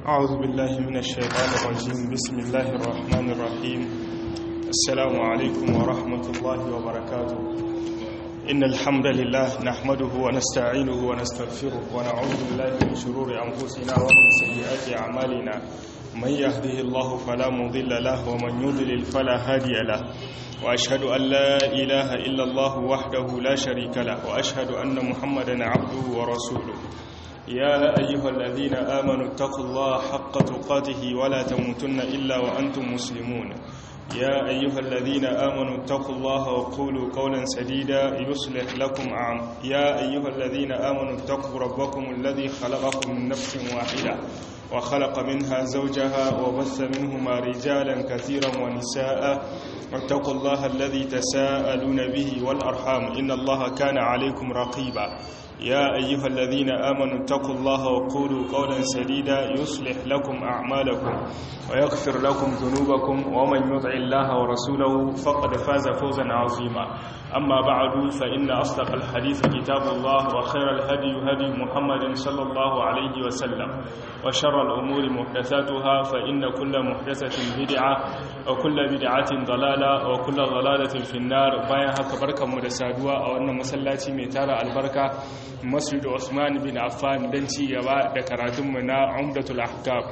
أعوذ بالله من الشيطان الرجيم بسم الله الرحمن الرحيم السلام عليكم ورحمة الله وبركاته إن الحمد لله نحمده ونستعينه ونستغفره ونعوذ بالله من شرور أنفسنا ومن سيئات أعمالنا من يهده الله فلا مضل له ومن يضلل فلا هادي له وأشهد أن لا إله إلا الله وحده لا شريك له وأشهد أن محمدا عبده ورسوله يا أيها الذين آمنوا اتقوا الله حق تقاته ولا تموتن إلا وأنتم مسلمون يا أيها الذين آمنوا اتقوا الله وقولوا قولا سديدا يصلح لكم عام يا أيها الذين آمنوا اتقوا ربكم الذي خلقكم من نفس واحدة وخلق منها زوجها وبث منهما رجالا كثيرا ونساء واتقوا الله الذي تساءلون به والأرحام إن الله كان عليكم رقيبا يا أيها الذين آمنوا اتقوا الله وقولوا قولا سديدا يصلح لكم أعمالكم ويغفر لكم ذنوبكم ومن يطع الله ورسوله فقد فاز فوزا عظيما أما بعد فإن أصدق الحديث كتاب الله وخير الهدي هدي محمد صلى الله عليه وسلم وشر الأمور محدثاتها فإن كل محدثة بدعة وكل بدعة ضلالة وكل ضلالة في النار بايا هكا بركة مدسادوة أو أن مسلاتي ميتارة البركة مسجد عثمان بن عفان دنتي يبا دكراتمنا عمدة الأحكام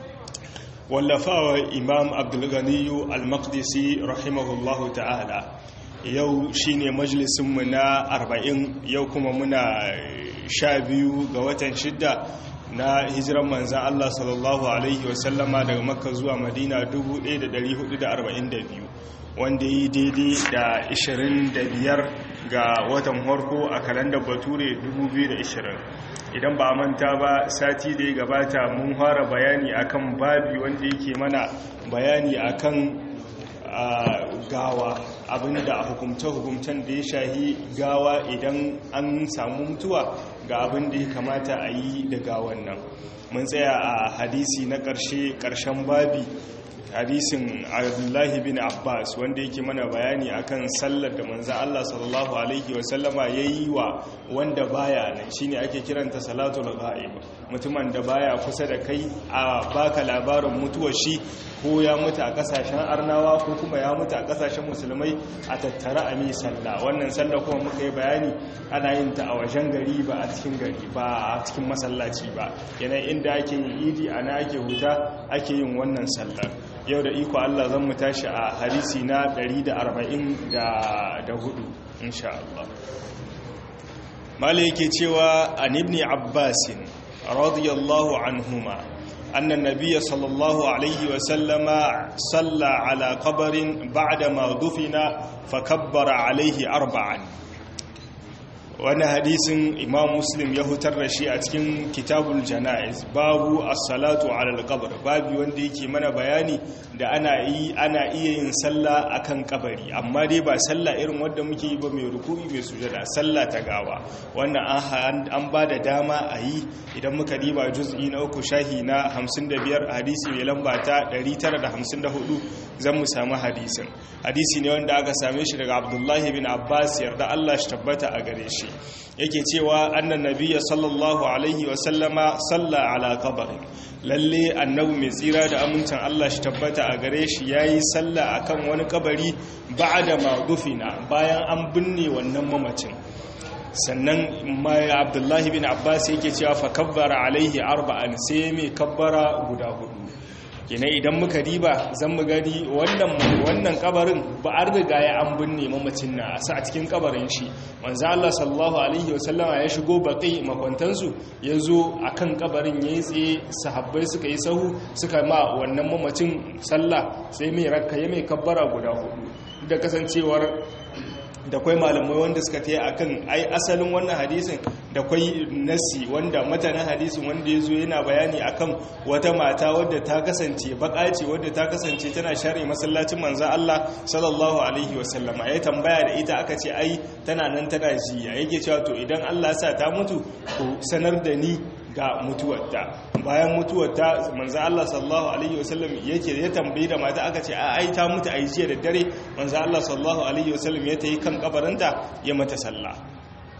wallafawa imam abdulganiyu al-maqdisi rahimahullahu ta'ala yau shine majalisunmu na arba'in yau kuma muna sha biyu ga watan shidda na hijiran manzan Allah sallallahu Alaihi wasallama daga makka zuwa madina 1442 wanda yi daidai da 25 ga watan harko a kalandar bature 2020 idan ba manta ba sati da ya gabata mun fara bayani akan babi wanda yake mana bayani akan gawa abinda a hukumce-hukumcen da ya shahi gawa idan an samu mutuwa ga abin da ya kamata a yi da gawan nan mun tsaya a hadisi na ƙarshe ƙarshen babi hadisin abdullahi bin abbas wanda yake mana bayani akan sallar da manzan allah sallallahu alaihi wasallama ya yi wa wanda baya nan shine ake kiranta salatul ghaib mutumin da baya kusa da kai a baka labarin mutuwar shi ko ya mutu a kasashen arnawa ko kuma ya mutu a kasashen musulmai a tattara a mai sallah wannan sallah kuma muka yi bayani ana yin ta a wajen gari ba a cikin gari ba a cikin masallaci ba yanayi inda ake yin idi ana ake huta ake yin wannan sallar yau da iko Allah zan mu tashi a hadisi na 144 insha Allah mala yake cewa an ibn Abbas radiyallahu anhuma أن النبي صلى الله عليه وسلم صلى على قبر بعدما دفن فكبر عليه أربعا wani hadisin imam muslim ya hutar da shi a cikin kitabul jana'iz babu as-salatu ala al-qabr babu wanda yake mana bayani da ana yi ana iya yin sallah akan kabari amma dai ba sallah irin wanda muke yi ba mai ruku'i mai sujada sallah ta gawa wannan an an ba da dama a yi idan muka diba juz'i na uku shahi na 55 hadisi mai lamba ta 954 zan mu samu hadisin hadisi ne wanda aka same shi daga abdullahi bin abbas yarda Allah shi tabbata a gare shi yake cewa annan nabiyya sallallahu alaihi wasallama salla ala qabri lalle annabi mai tsira da amincin Allah shi tabbata a gare shi yayi salla akan wani kabari ba'da ma dufina bayan an binne wannan mamacin sannan mai abdullahi bin abbas yake cewa fa kabbara alaihi arba'an sai mai kabbara guda hudu kina idan muka diba zan mu gani wannan wannan kabarin ba an riga ya an binne mamacin na a cikin kabarin shi manzo Allah sallallahu alaihi wasallama ya shigo baqi makwantan su yazo akan kabarin yayi tsaye sahabbai suka yi sahu suka ma wannan mamacin sallah sai mai rakka ya mai kabbara guda hudu da kasancewar da kwai malamai wanda suka taya akan ai asalin wannan hadisin da kwai nasi wanda matanin hadisin wanda ya zo yana bayani akan wata mata wadda ta kasance baka ce wadda ta kasance tana share masallacin manza Allah sallallahu alaihi wasallama ya tambaya da ita aka ce ai tana nan tana jiya yake cewa to idan Allah sa ta mutu ku sanar da ni ga mutuwarta bayan mutuwarta manzo Allah sallallahu alaihi wasallam yake ya tambayi da mata aka ce ai ta mutu ai jiya da dare manzo Allah sallallahu alaihi wasallam ya tayi kan kabarinta ya mata sallah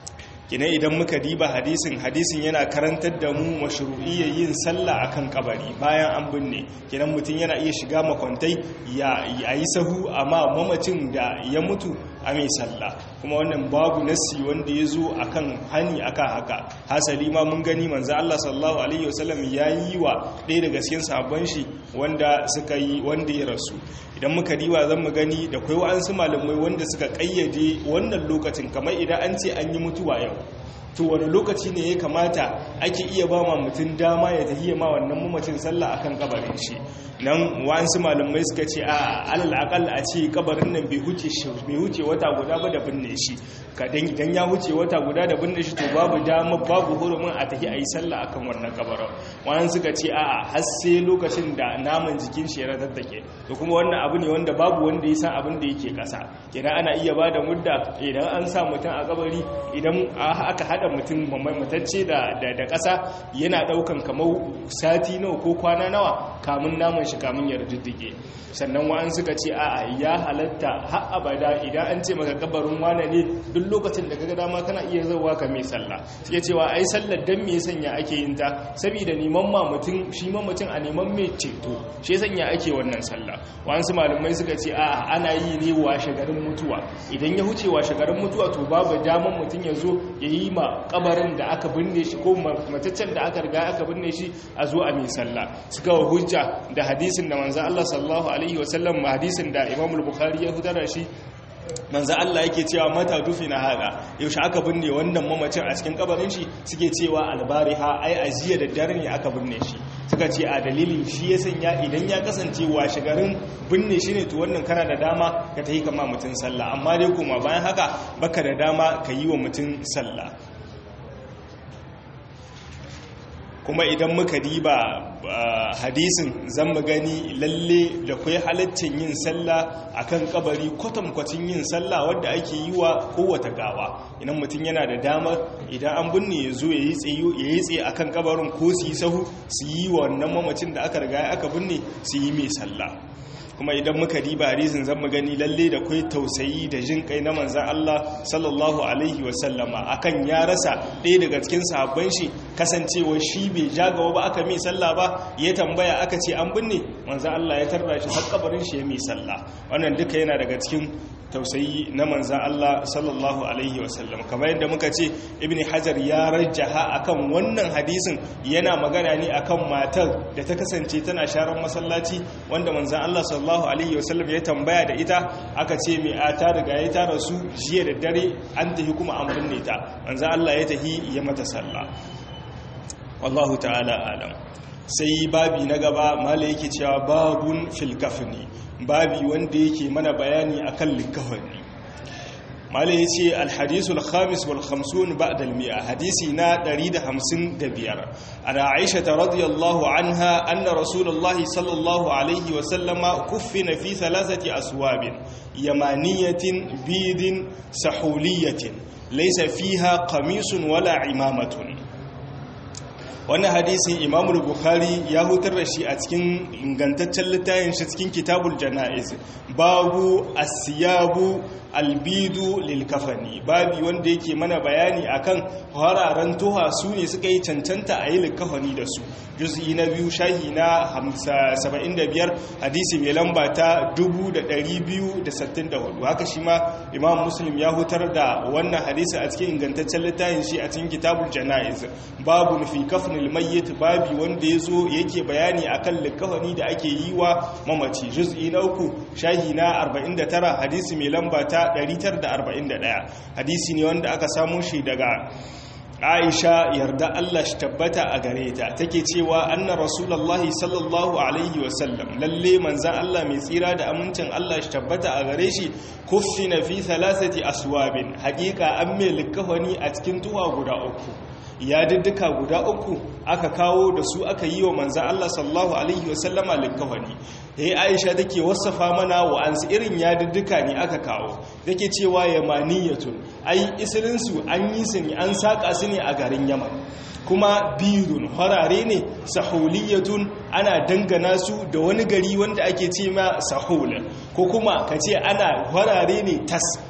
kina idan muka diba hadisin hadisin yana karantar da mu mashru'iyyar yin sallah akan kabari bayan an binne kinan mutum yana iya shiga makwantai ya yi sahu amma mamacin da ya mutu a mai sallah kuma wannan babu nassi wanda ya zo akan hani akan haka hasali ma mun gani manzo Allah sallallahu alaihi wasallam ya yi wa ɗaya daga cikin sahabban shi wanda suka yi wanda ya rasu idan muka diba zan mu gani da kai wa'ansu malamai wanda suka kayyade wannan lokacin kamar idan an ce an yi mutuwa yau to wani lokaci ne ya kamata ake iya ba ma mutum dama ya tafiye ma wannan mamacin sallah akan kabarin shi nan wa'ansu malamai suka ce a alal akal a ce kabarin nan bai huce bai huce wata guda ba da binne shi kadan idan ya huce wata guda da binne shi to babu dama babu hurumin a tafi ayi sallah akan wannan kabarin wa'ansu suka ce a har sai lokacin da naman jikin shi ya ratattake to kuma wannan abu ne wanda babu wanda ya san abin da yake kasa idan ana iya bada mudda idan an sa mutum a kabari idan aka hada mutum matacce da ƙasa yana ɗaukan kamar sati nawa ko kwana nawa kamun naman shi kamun ya riddige sannan wa'an suka ce a ya halatta har abada idan an ce maka kabarin wane ne duk lokacin da kaga dama kana iya zauwa ka mai sallah suke cewa ai sallar dan me sanya ake yin ta saboda neman ma mutum shi ma mutum a neman mai ceto shi sanya ake wannan sallah wa'ansu malamai suka ce a ana yi ne washe garin mutuwa idan ya huce washe garin mutuwa to babu daman mutum ya zo ya yi ma kabarin da aka binne shi ko mataccen da aka riga aka binne shi a zo a mai sallah suka wa hujja da hadisin da manzo Allah sallallahu alaihi wasallam hadisin da Imam al-Bukhari ya fitar da shi manzo Allah yake cewa mata dufina hada yaushe aka binne wannan mamacin a cikin kabarin shi suke cewa albariha ai ajiya da dare ne aka binne shi suka ce a dalilin shi ya sanya idan ya kasance washe garin binne shi ne to wannan kana da dama ka tafi kama mutum sallah amma dai kuma bayan haka baka da dama ka yi wa mutum sallah kuma idan muka diba hadisin zan mu gani lalle da kai halaccin yin sallah akan kabari kwatankwacin yin sallah wadda ake yi wa kowata gawa idan mutum yana da damar idan an binne ya zo ya yi tsaye akan kabarin ko su yi sahu su yi wa wannan mamacin da aka riga aka binne su yi mai sallah kuma idan muka diba hadisin zan mu gani lalle da kai tausayi da jin kai na manzan Allah sallallahu alaihi wasallama akan ya rasa ɗaya daga cikin sahabban shi kasancewa shi bai jagawa ba aka mai sallah ba ya tambaya aka ce an binne manzan Allah ya tarra shi har kabarin shi ya mai sallah wannan duka yana daga cikin tausayi na manzan Allah sallallahu alaihi wasallam kamar yadda muka ce ibn hajar ya rajjaha akan wannan hadisin yana magana ne akan matar da ta kasance tana sharan masallaci wanda manzan Allah sallallahu alaihi wasallam ya tambaya da ita aka ce mai a ta riga ya ta rasu jiya da dare an tafi kuma an binne ta manzan Allah ya tafi ya mata sallah wallahu ta'ala alam sai babi na gaba mala yake cewa babun fil kafni babi wanda yake mana bayani akan likafani mala yace al hadisul khamis wal khamsun ba'da al mi'a hadisi na 155 ana aisha radhiyallahu anha anna rasulullahi sallallahu alaihi wa sallama kuffina fi thalathati aswabin yamaniyatin bidin sahuliyatin laysa fiha qamisun wala imamatun wannan hadisin imamul bukhari ya hutar da shi a cikin ingantaccen littafin shi cikin kitabul jana'iz babu asiyabu albidu lilkafani babi wanda yake mana bayani akan hararen tuha su ne suka yi cancanta a yi likafani da su juz'i na biyu shahi na 75 hadisi mai lamba ta 2264 haka shi ma imam muslim ya hutar da wannan hadisi a cikin ingantaccen littafin shi a cikin kitabul jana'iz babu fi kafnil mayyit babi wanda yazo yake bayani akan likafani da ake yi wa mamaci juz'i na uku shahi na 49 hadisi mai lamba ta 941 hadisi ne wanda aka samu shi daga Aisha yarda Allah shi tabbata a gare ta take cewa anna rasulullahi sallallahu alaihi wasallam lalle manzan Allah mai tsira da amincin Allah shi tabbata a gare shi kuffina fi thalathati aswabin haƙiƙa an mai likafani a cikin tuwa guda uku ya diddika guda uku aka kawo da su aka yi wa manzan Allah sallallahu alaihi wasallama likafani yayi Aisha take wasafa mana wa an irin ya diddika ne aka kawo take cewa yamaniyatun ai isirin su an yi su ne an saka su ne a garin Yaman kuma birun harare ne sahuliyatun ana dangana su da wani gari wanda ake ce ma sahul ko kuma kace ana harare ne tas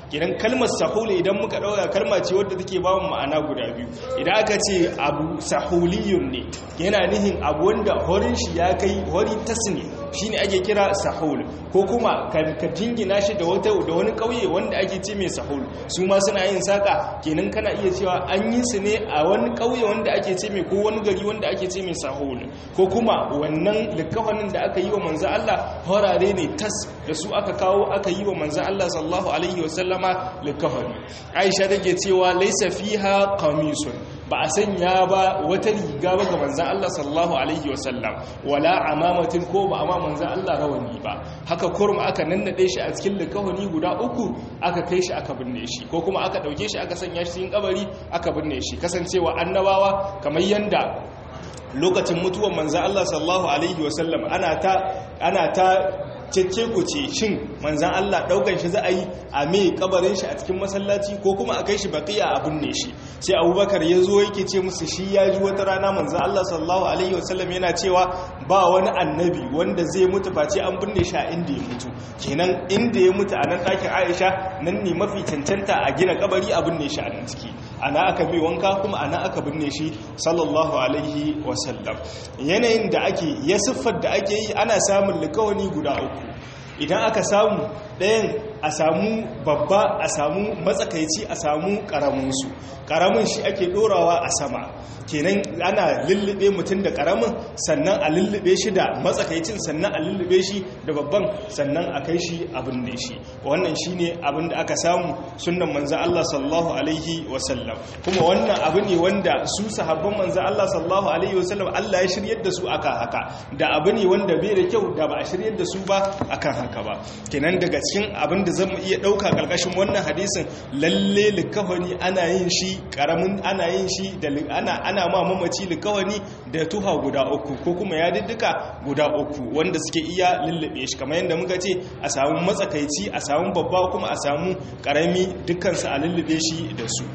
kenan kalmar sahul idan muka dauka kalma ce wadda take ba mu ma'ana guda biyu idan aka ce abu sahuliyun ne yana nihin abu wanda horin shi ya kai hori tasni shine ake kira sahul ko kuma ka jingina shi da wata da wani kauye wanda ake ce mai sahul su ma suna yin saka kenan kana iya cewa an yi su ne a wani kauye wanda ake ce mai ko wani gari wanda ake ce mai sahul ko kuma wannan likafanin da aka yi wa manzo Allah horare ne tas da su aka kawo aka yi wa manzo Allah sallallahu alaihi wasallama likafani Aisha take cewa laysa fiha qamisun ba a sanya ba wata riga ba ga manzo Allah sallallahu alaihi wasallam wala amamatin ko ba amma manzo Allah rawani ba haka kurum aka nannade shi a cikin likafani guda uku aka kai shi aka binne shi ko kuma aka dauke shi aka sanya shi cikin kabari aka binne shi kasancewa annabawa kamar yanda lokacin mutuwar manzan Allah sallallahu Alaihi wasallam ana ta ana ta cece ku ce shin manzan Allah daukan shi za a yi a mai kabarin shi a cikin masallaci ko kuma a kai shi baqiya a binne shi sai abubakar ya zo yake ce musu shi ya ji wata rana manzan Allah sallallahu alaihi wasallam yana cewa ba wani annabi wanda zai mutu face an binne shi a inda ya mutu kenan inda ya mutu a nan ɗakin Aisha nan ne mafi cancanta a gina kabari a binne shi a nan ciki ana aka mai wanka kuma ana aka binne shi sallallahu alaihi wasallam yanayin da ake ya siffar da ake yi ana samun likawani guda uku idan aka samu ɗayan a samu babba a samu matsakaici a samu ƙaraminsu ƙaramin shi ake ɗorawa a sama kenan ana lullube mutum da ƙaramin sannan a lullube shi da matsakaicin sannan a lullube shi da babban sannan a kai shi abin da shi wannan shi ne abin da aka samu sunan manza Allah sallallahu alaihi wasallam kuma wannan abu ne wanda su sahabban manza Allah sallallahu alaihi wasallam Allah ya shiryar da su akan haka da abu ne wanda bai da kyau da ba a shiryar da su ba akan haka ba kenan daga cikin abin da zan iya ɗauka ƙarƙashin wannan hadisin lalle likafani ana yin shi ƙaramin ana yin shi da ana ana ma mamaci likawani da tuha guda uku ko kuma ya diddika guda uku wanda suke iya lullube shi kamar yadda muka ce a samu matsakaici a samu babba kuma a samu karami dukkansu a lullube shi da su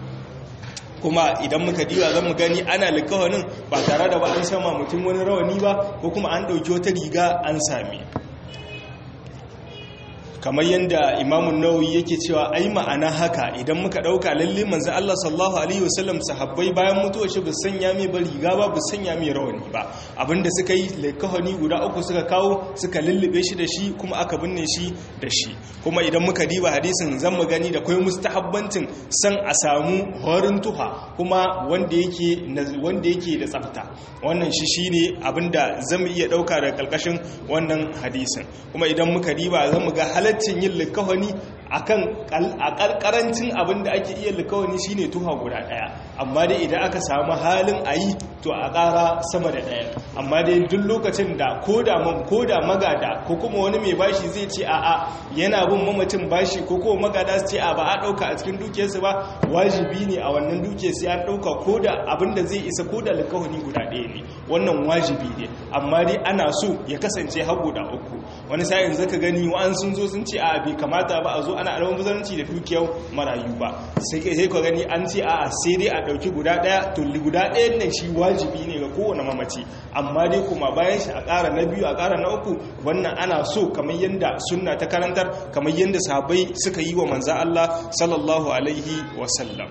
kuma idan muka diba zan mu gani ana likawanin ba tare da ba an sama mutum wani rawani ba ko kuma an ɗauki wata riga an sami kamar yadda imamun nawawi yake cewa ai ma'ana haka idan muka dauka lalle manzo Allah sallallahu alaihi wasallam sahabbai bayan mutuwar shi bu sanya mai ba riga ba bu sanya mai rawani ba abinda suka yi laikahani guda uku suka kawo suka lullube shi da shi kuma aka binne shi da shi kuma idan muka diba hadisin zan mu gani da kai mustahabbancin san a samu horin tuha kuma wanda yake wanda yake da tsafta wannan shi shine abinda zamu iya dauka daga kalkashin wannan hadisin kuma idan muka diba zan mu ga halaccin yin likawani akan a karkarancin abin da ake iya likawani shine tuha guda daya amma dai idan aka samu halin ayi to a ƙara sama da daya amma dai duk lokacin da koda koda magada ko kuma wani mai bashi zai ce a'a yana bin mamacin bashi ko kuma magada su ce a ba a dauka a cikin dukiyarsu ba wajibi ne a wannan dukiyar sai an dauka koda abin da zai isa koda likawani guda daya ne wannan wajibi ne amma dai ana so ya kasance har guda uku wani sa'in zaka gani wa'an sun zo sun ce a bai kamata ba a zo ana almubazanci da dukiyar marayu ba sai sai ka gani an ce a sai dai a dauki guda daya to guda ɗayan nan shi wajibi ne ga kowane mamaci amma dai kuma bayan shi a ƙara na biyu a ƙara na uku wannan ana so kamar yadda sunna ta karantar kamar yadda sahabbai suka yi wa manzo Allah sallallahu alaihi wasallam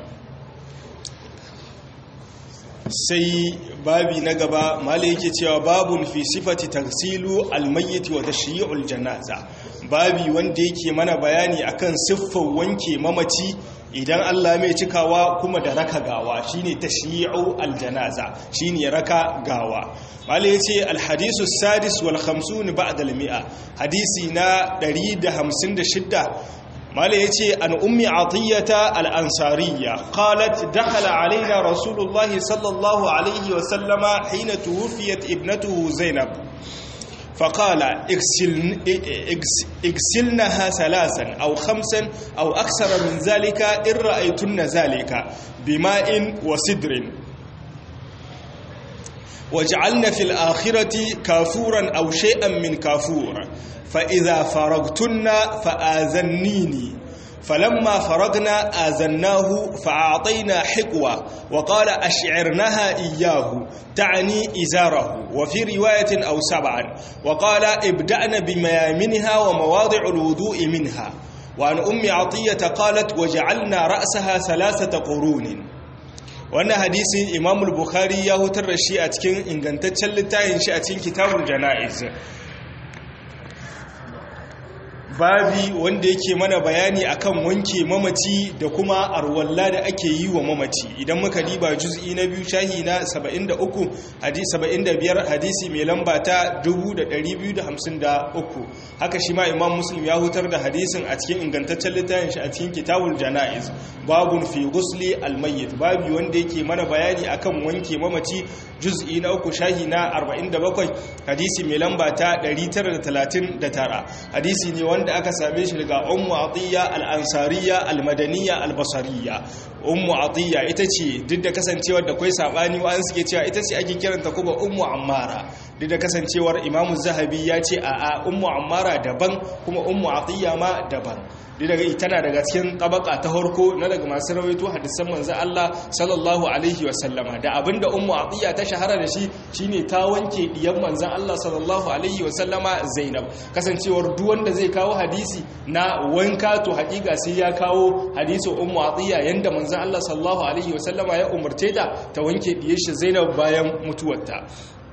sai babi na gaba mala yake cewa babun fi sifati tagsilu almayyit wa tashyi'ul janaza babi wanda yake mana bayani akan siffar wanke mamaci idan Allah mai cikawa kuma da raka gawa shine tashyi'u aljanaza shine raka gawa mala yace alhadisu sadis wal 50 ba'da al-mi'a hadisi na 156 mala ya ce an ummi atiyyata al'ansariya qalat dakhala alaina rasulullahi sallallahu alaihi wasallama hina tuwufiyat ibnatuhu zainab فقال اغسل اغسلنها ثلاثا أو خمسا أو أكثر من ذلك إن رأيتن ذلك بماء وسدر واجعلن في الآخرة كافورا أو شيئا من كافور فإذا فرغتن فآذنيني فلما فرغنا آذناه فأعطينا حقوة وقال أشعرنها إياه تعني إزاره وفي رواية أو سبعا وقال ابدأن بميامنها ومواضع الوضوء منها wa an ummi atiyata qalat waja'alna ra'saha thalathata qurunin wannan hadisin imam bukhari ya hutar da shi a cikin ingantaccen littafin shi a cikin kitabul janaiz babi wanda yake mana bayani akan wanke mamaci da kuma arwalla da ake yi wa mamaci idan muka diba juz'i na biyu shahi na 73 hadisi 75 hadisi mai lamba ta 2253 haka shi ma imam muslim ya hutar da hadisin a cikin ingantaccen littafin shi a cikin kitabul janaiz babun fi ghusli almayyit babi wanda yake mana bayani akan wanke mamaci juz'i na uku shahi na 47 hadisi mai lamba ta 939 hadisi ne wanda aka same shi daga ummu atiyya al-ansariya al-madaniyya al-basariyya ummu atiyya ita ce duk da kasancewar da kai sabani wa an suke cewa ita ce ake kiranta kuma ummu ammara duk da kasancewar imamu zahabi ya ce a a ummu ammara daban kuma ummu atiyya ma daban duk daga tana daga cikin tabaka ta harko na daga masu rawaito hadisan manzo Allah sallallahu alaihi wa sallama da abinda ummu atiyya ta shahara da shi shine ta wanke diyan manzon Allah sallallahu alaihi wa sallama Zainab kasancewar duk wanda zai kawo hadisi na wanka to hakika sai ya kawo hadisi ummu atiyya yanda manzon Allah sallallahu alaihi wa sallama ya umarce ta ta wanke diyar shi Zainab bayan mutuwarta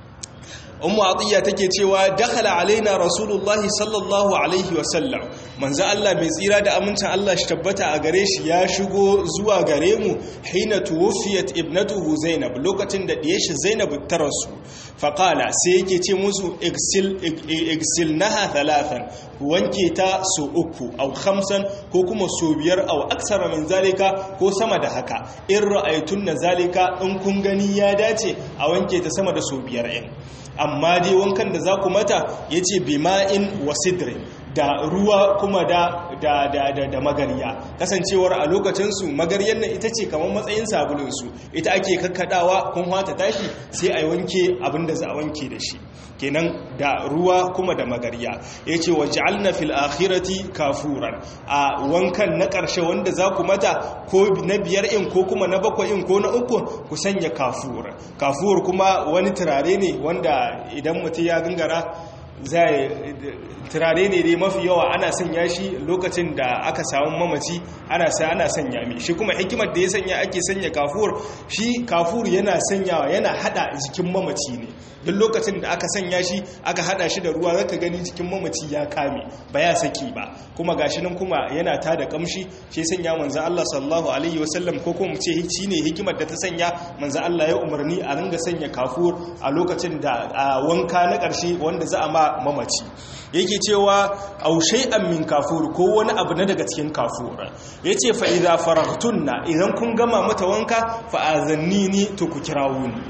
ummu atiyya take cewa dakhala alaina rasulullahi sallallahu alaihi wasallam manzo Allah mai tsira da amincin Allah shi tabbata a gare shi ya shigo zuwa gare mu hina tuwfiyat ibnatuhu zainab lokacin da diyar shi zainab ta rasu faqala sai yake ce musu igsil igsilnaha thalathan wanke ta so uku au khamsan ko kuma so biyar au aksara min zalika ko sama da haka in ra'aytunna zalika in kun gani ya dace a wanke ta sama da so biyar in amma dai wankan da za ku mata ya ce bima'in wasidrin da ruwa kuma da da da da, da magariya kasancewar a lokacinsu magaryar nan ita ce kamar matsayin sabulinsu ita ake kakkadawa kun hata tashi sai a wanke abin da za a wanke da shi kenan da ruwa kuma da magariya ya ce wa ja'alna fil akhirati kafuran a wankan na ƙarshe wanda za ku mata ko na biyar in ko kuma na bakwai in ko na uku ku sanya kafur kafur kuma wani turare ne wanda idan mutum ya gangara zai turare ne dai mafi yawa ana sanya shi lokacin da aka samu mamaci ana sa ana sanya mi shi kuma hikimar da ya sanya ake sanya kafur shi kafur yana sanyawa yana hada jikin mamaci ne duk lokacin da aka sanya shi aka hada shi da ruwa zaka gani jikin mamaci ya kame ba ya saki ba kuma gashi nan kuma yana ta da kamshi shi sanya manzo Allah sallallahu alaihi wasallam ko kuma ce shi ne hikimar da ta sanya manzo Allah ya umarni a ringa sanya kafur a lokacin da wanka na karshe wanda za a ma mamaci yake cewa au shay'an min kafur ko wani abu na daga cikin kafur yace fa idza faragtunna idan kun gama mata wanka fa azannini to ku kirawo ni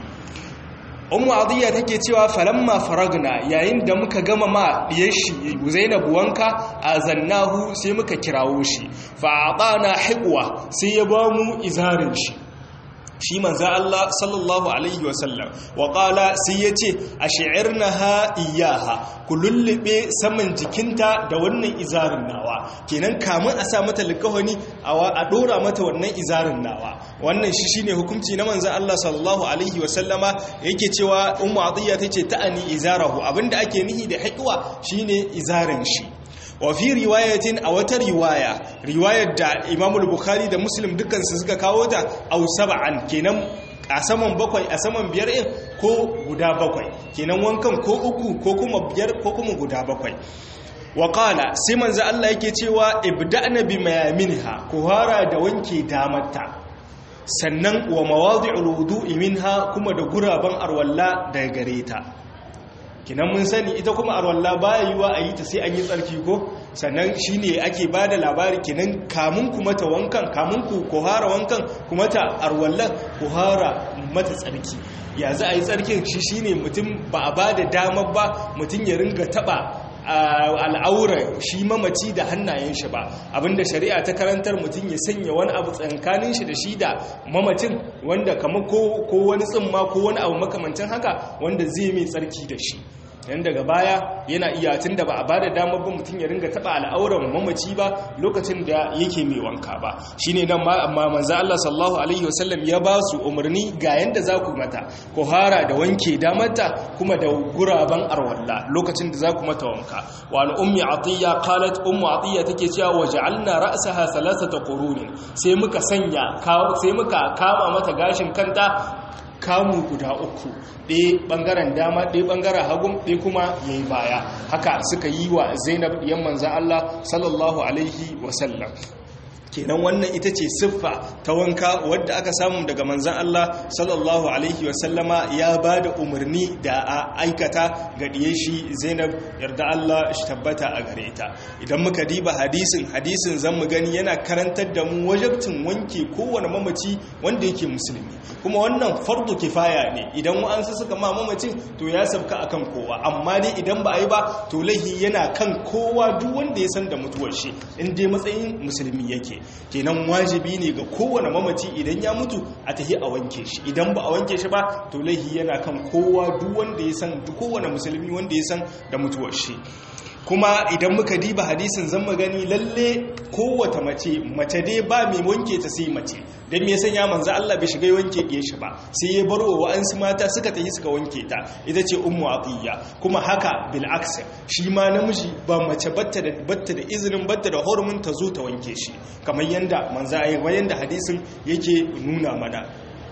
ummu adiyya take cewa falamma faragna yayin da muka gama ma diyar shi zainab wanka azannahu sai muka kirawo shi fa atana hiqwa sai ya bamu izarin shi shi manzo Allah sallallahu alaihi wasallam wa qala sai yace ash'irnaha iyaha ku lullube saman jikinta da wannan izarin nawa kenan kamun a sa mata likahoni a dora mata wannan izarin nawa wannan shi shine hukunci na manzo Allah sallallahu alaihi wasallama yake cewa ummu atiya tace ta'ani izarahu abinda ake nihi da hiqwa shine izarin shi wa fi riwayatin a wata riwaya riwayar da Imam Bukhari da Muslim dukkan su suka kawo ta aw sab'an kenan a saman bakwai a saman biyar in ko guda bakwai kenan wankan ko uku ko kuma biyar ko kuma guda bakwai wa qala sai manzo Allah yake cewa ibda'na bi mayaminha ku hara da wanke damarta sannan wa mawadi'ul wudu'i minha kuma da guraban arwalla daga gare ta kinan mun sani ita kuma arwalla baya yiwa a yi ta sai an yi tsarki ko sannan shine ake ba da labari kinan kamun ku mata wankan kamun ku kohara wankan ku mata arwalla kohara mata tsarki ya za a yi tsarkin shi shine mutum ba a ba da damar ba mutum ya ringa taba al'aura shi mamaci da hannayen shi ba abinda shari'a ta karantar mutum ya sanya wani abu tsankanin shi da shi da mamacin wanda kama ko wani tsimma ko wani abu makamancin haka wanda zai mai tsarki da shi yan daga baya yana iya tun da ba a bada damar ba mutum ya ringa taba al'auran mamaci ba lokacin da yake mai wanka ba shine nan ma amma manzo Allah sallallahu alaihi wasallam ya ba su umarni ga yanda za ku mata ko hara da wanke damarta kuma da guraban arwalla lokacin da za ku mata wanka wa an ummi atiya qalat ummu atiya take cewa waja'alna ra'saha thalathata qurunin sai muka sanya sai muka kama mata gashin kanta kamu guda uku ɗaya ɓangaren dama ɗaya ɓangaren hagun ɗaya kuma ya yi baya haka suka yi wa zainab ɗiyan manzan Allah sallallahu alaihi wasallam kenan wannan ita ce siffa ta wanka wadda aka samu daga manzan Allah sallallahu alaihi wasallama ya ba da umarni da a aikata ga ɗiye shi zainab yarda Allah shi tabbata a gare ta idan muka diba hadisin hadisin zan mu gani yana karantar da mu wajabtin wanke kowane mamaci wanda yake musulmi kuma wannan fardu kifaya ne idan wa'ansu suka ma mamacin to ya sabka akan kowa amma dai idan ba a yi ba to laihi yana kan kowa duk wanda ya san da mutuwar shi in dai matsayin musulmi yake kenan wajibi ne ga kowane mamaci idan ya mutu a tahi a wanke shi idan ba a wanke shi ba to laihi yana kan kowa duk wanda ya san duk kowane musulmi wanda ya san da mutuwar shi kuma idan muka diba hadisin zan gani lalle kowace mace mace dai ba mai wanke ta sai mace don me sanya manzo Allah bai shiga wanke ɗiye shi ba sai ya bar wa wa'ansu mata suka tafi suka wanke ta ita ce ummu atiya kuma haka bil aks shi ma namiji ba mace batta da batta da izinin batta da hurumin ta zo ta wanke shi kamar yanda manzo ayi yanda hadisin yake nuna mana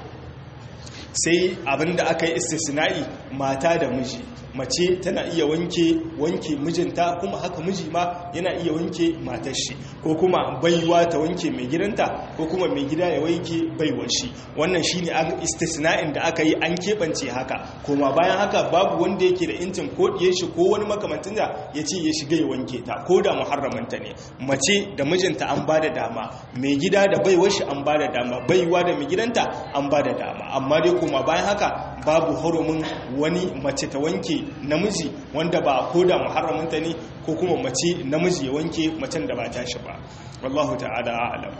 sai abinda aka yi istisna'i mata da miji mace tana iya wanke wanke mijinta kuma haka miji ma yana iya wanke matar shi ko kuma baiwa ta wanke mai gidanta ko kuma mai gida ya wanke baiwar shi wannan shine an istisna'in da aka yi an keɓance haka kuma bayan haka babu wanda yake da intin ko diye shi ko wani makamantin da ya ce ya shiga ya wanke ta ko da muharramanta ne mace da mijinta an ba da dama mai gida da baiwar shi an ba da dama baiwa da mai gidanta an ba da dama amma dai kuma bayan haka babu hurumin wani mace ta wanke namiji wanda ba ko da muharraminta ne ko kuma mace namiji ya wanke macen da ba ta shi ba wallahu ta'ala a'lam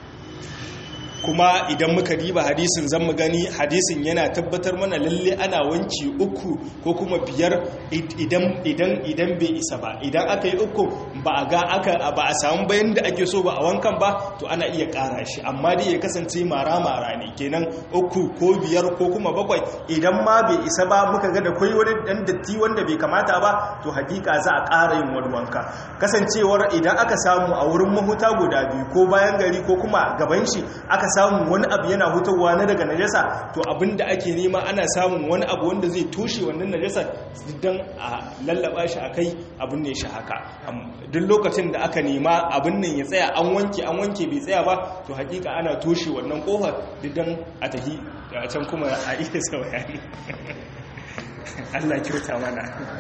kuma idan muka diba hadisin zan mu gani hadisin yana tabbatar mana lalle ana wanki uku ko kuma biyar idan idan idan bai isa ba idan aka yi uku ba a ga aka ba a samu bayan da ake so ba a wankan ba to ana iya ƙara shi amma dai ya kasance mara mara ne kenan uku ko biyar ko kuma bakwai idan ma bai isa ba muka ga da kwai wani dan datti wanda bai kamata ba to hakika za a ƙara yin wani wanka kasancewar idan aka samu a wurin mahuta guda biyu ko bayan gari ko kuma gaban shi aka samun wani abu yana hutawa na daga najasa to abinda ake nema ana samun wani abu wanda zai toshe wannan najasa don a lallaba shi a kai abin ne shi haka duk lokacin da aka nema abin nan ya tsaya an wanke an wanke bai tsaya ba to hakika ana toshe wannan kofar don a tahi da can kuma a iya sa bayani Allah kyauta mana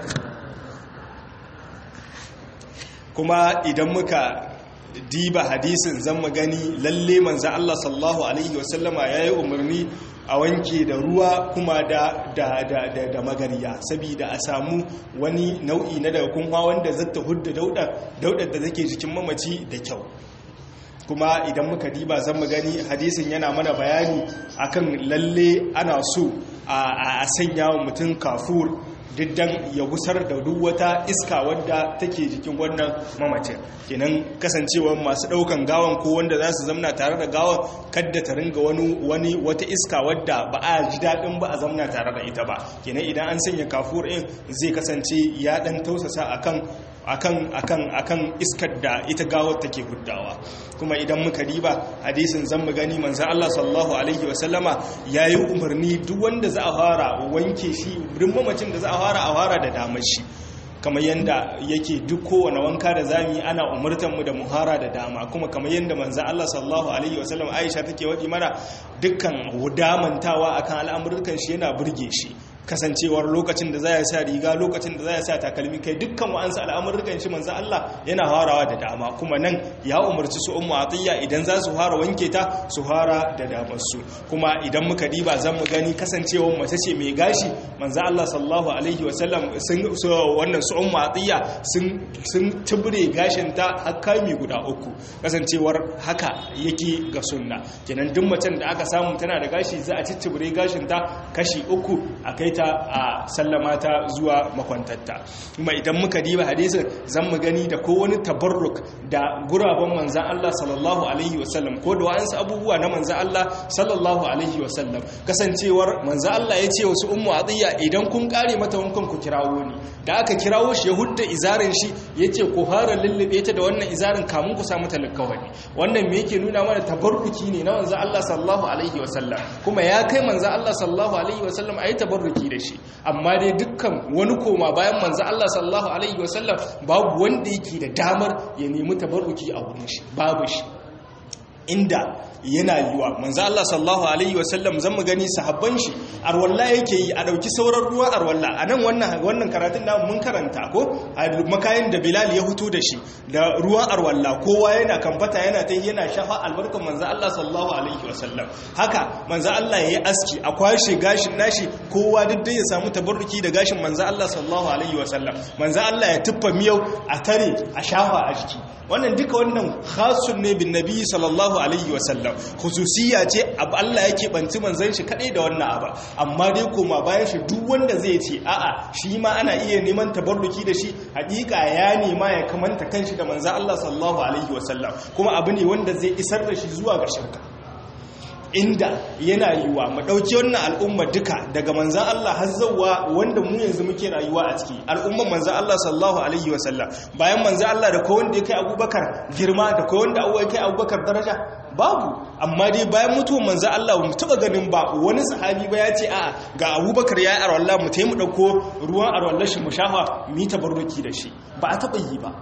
kuma idan muka diba hadisin zan mu gani lalle manzan Allah sallallahu Alaihi wasallama ya yi umarni a wanke da ruwa kuma da da da da, da magariya saboda a samu wani nau'i na daga kunwa wanda zata hudda daudar daudar da take jikin mamaci da kyau kuma idan muka diba zan mu gani hadisin yana mana bayani akan lalle ana so a sanya wa mutum kafur diddan ya gusar da duk wata iska wadda take jikin wannan mamacin kenan kasancewar masu daukan gawan ko wanda za su zamna tare da gawan kadda ta ringa wani wani wata iska wadda ba a ji daɗin ba a zamna tare da ita ba kenan idan an sanya kafur ɗin zai kasance ya ɗan tausasa akan akan akan akan iskar da ita gawar take huddawa kuma idan muka riba hadisin zan mu gani manzon Allah sallallahu alaihi wasallama yayi umarni duk wanda za a fara wanke shi duk mamacin da za a fara a fara da damar shi kamar yadda yake duk kowane wanka da zami ana umurtanmu da muhara da dama kuma kamar yadda manzo Allah sallallahu alaihi wasallam Aisha take wadi mana dukkan damantawa akan al'amuran shi yana burge shi kasancewar lokacin da za ya sa riga lokacin da za ya sa takalmi kai dukkan wa'ansu al'amurrukan shi manzo Allah yana harawa da dama kuma nan ya umarci su ummu atiya idan za su fara wanke ta su fara da damar su kuma idan muka diba zan mu gani kasancewar mace ce mai gashi manzo Allah sallallahu alaihi wasallam sun wannan su ummu atiya sun sun tubure gashin ta har kami guda uku kasancewar haka yake ga sunna kenan duk macen da aka samu tana da gashi za a ciccire gashin ta kashi uku akai ta a sallama ta zuwa makwantatta kuma idan muka diba hadisin zan mu gani da ko wani tabarruk da guraben manzan Allah sallallahu alaihi wasallam ko da wa'ansu abubuwa na manzan Allah sallallahu alaihi wasallam kasancewar manzan Allah ya ce wasu ummu atiya idan kun kare mata wankan ku kirawo ni da aka kirawo shi ya hudda izarin shi ya ce ku fara lullube ta da wannan izarin kamun ku samu talakawani wannan me yake nuna mana tabarruki ne na manzan Allah sallallahu alaihi wasallam kuma ya kai manzan Allah sallallahu alaihi wasallam a yi tabarruki da shi amma dai dukkan wani koma bayan manzan Allah sallallahu alaihi wasallam babu wanda yake da damar ya nemi tabarruki a wurin shi babu shi inda yana yiwa manzo Allah sallallahu alaihi wasallam zan mu gani sahabban shi arwalla yake yi a dauki sauran ruwa arwalla anan wannan wannan karatun da mun karanta ko a makayin da Bilal ya huto da shi da ruwan arwalla kowa yana kamfata yana ta yana shafa albarkan manzo Allah sallallahu alaihi wasallam haka manzo Allah yayi aski a kwashe gashin nashi kowa duk dai ya samu tabarruki da gashin manzo Allah sallallahu alaihi wasallam manzo Allah ya tuffa miyau a tare a shafa a jiki wannan duka wannan khasun ne bin nabi sallallahu alaihi wasallam khususiyya ce abu Allah yake banci manzon shi kadai da wannan abu amma dai koma bayan shi duk wanda zai ce a'a shi ma ana iya neman tabarruki da shi hakika ya nema ya kamanta kanshi da manzon Allah sallallahu alaihi wasallam kuma abu ne wanda zai isar da shi zuwa ga shirka inda yana yiwa mu dauki wannan al'umma duka daga manzan Allah har zawwa wanda mu yanzu muke rayuwa a ciki al'umman manzan Allah sallallahu alaihi wasallam bayan manzan Allah da kowa wanda ya kai Abubakar girma da kowa wanda ya kai Abubakar daraja babu amma dai bayan mutuwar manzan Allah mu taba ganin ba wani sahabi ba ya ce a'a ga Abubakar ya yi arwallah mu taimu dauko ruwan arwallah shi mu shafa mu yi tabarruki da shi ba a taba yi ba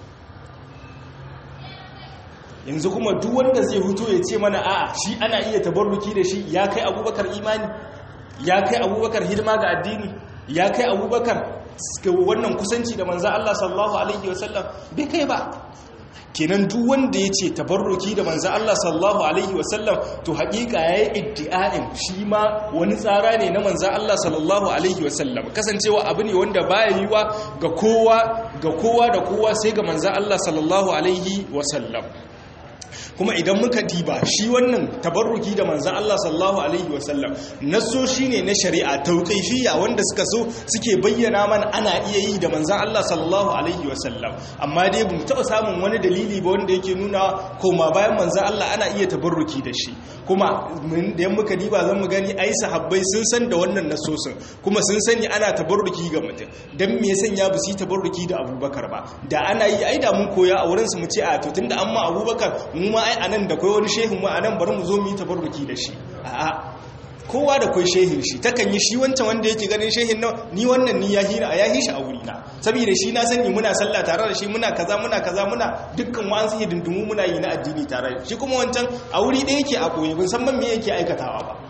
yanzu kuma duk wanda zai huto ya ce mana a'a shi ana iya tabarruki da shi ya kai abubakar imani ya kai abubakar hidima ga addini ya kai abubakar wannan kusanci da manza Allah sallallahu alaihi wasallam bai kai ba kenan duk wanda ya ce tabarruki da manza Allah sallallahu alaihi wasallam to haƙiƙa ya yi iddi'a'in shi ma wani tsara ne na manza Allah sallallahu alaihi wasallam kasancewa abu ne wanda baya yiwa ga kowa ga kowa da kowa sai ga manza Allah sallallahu alaihi wasallam kuma idan muka diba shi wannan tabarruki da manzan Allah sallallahu alaihi wasallam naso shine na shari'a tauqifiyya wanda suka so suke bayyana mana ana iya yi da manzan Allah sallallahu alaihi wasallam amma dai bamu taba samun wani dalili ba wanda yake nuna koma bayan manzan Allah ana iya tabarruki da shi kuma da muka diba zan mu gani ai sahabbai sun san da wannan nasosin kuma sun sani ana tabarruki ga mutum dan me yasan ya busi tabarruki da Abubakar ba da ana yi ai da mun koya a wurin su mu ce a to tunda amma Abubakar mu ma ai anan da kai wani shehin mu anan bari mu zo mu yi tabarruki da shi a'a kowa da kai shehin shi takan yi shi wancan wanda yake ganin shehin nan ni wannan ni ya hira ya hishi a wuri na saboda shi na sani muna sallah tare da shi muna kaza muna kaza muna dukkan wa an sai dindumu muna yi na addini tare shi kuma wancan a wuri da yake a koyi bin san me yake aikatawa ba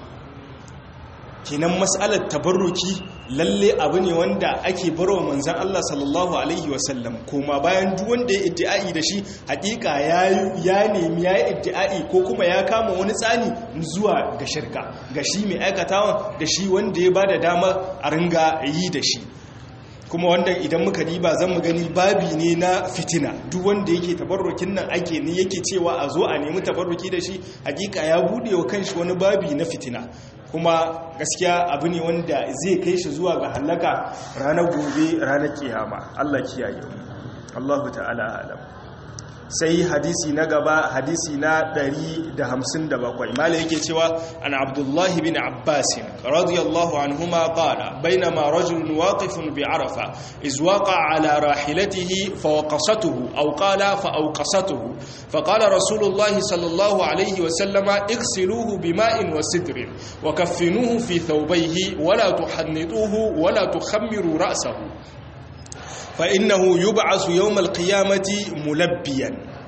kenan mas'alar tabarruki lalle abu ne wanda ake barwa manzan Allah sallallahu alaihi wasallam kuma bayan duk wanda ya iddi'ai da shi hakika ya nemi ya yi iddi'ai ko kuma ya kama wani tsani zuwa ga shirka ga shi mai aikatawa da shi wanda ya ba da dama a ringa yi da shi kuma wanda idan muka diba zan mu gani babi ne na fitina duk wanda yake tabarrukin nan ake ne yake cewa a zo a nemi tabarruki da shi hakika ya bude wa kanshi wani babi na fitina kuma gaskiya abu ne wanda zai kai shi zuwa ga halaka ranar gobe ranar kiyama Allah kiyaye Allahu ta'ala alam sai hadisi na gaba hadisi na 157 mala yake cewa an abdullahi bin abbas radiyallahu anhuma qala bainama rajulun waqifun bi arafa iz waqa ala rahilatihi fawaqasatuhu aw qala fawqasatuhu faqala rasulullahi sallallahu alayhi wa sallama igsiluhu bima'in wa sidrin wa kaffinuhu fi thawbayhi wa la tuhannituhu wa la tukhammiru ra'sahu فإنه يبعث يوم القيامة ملبيا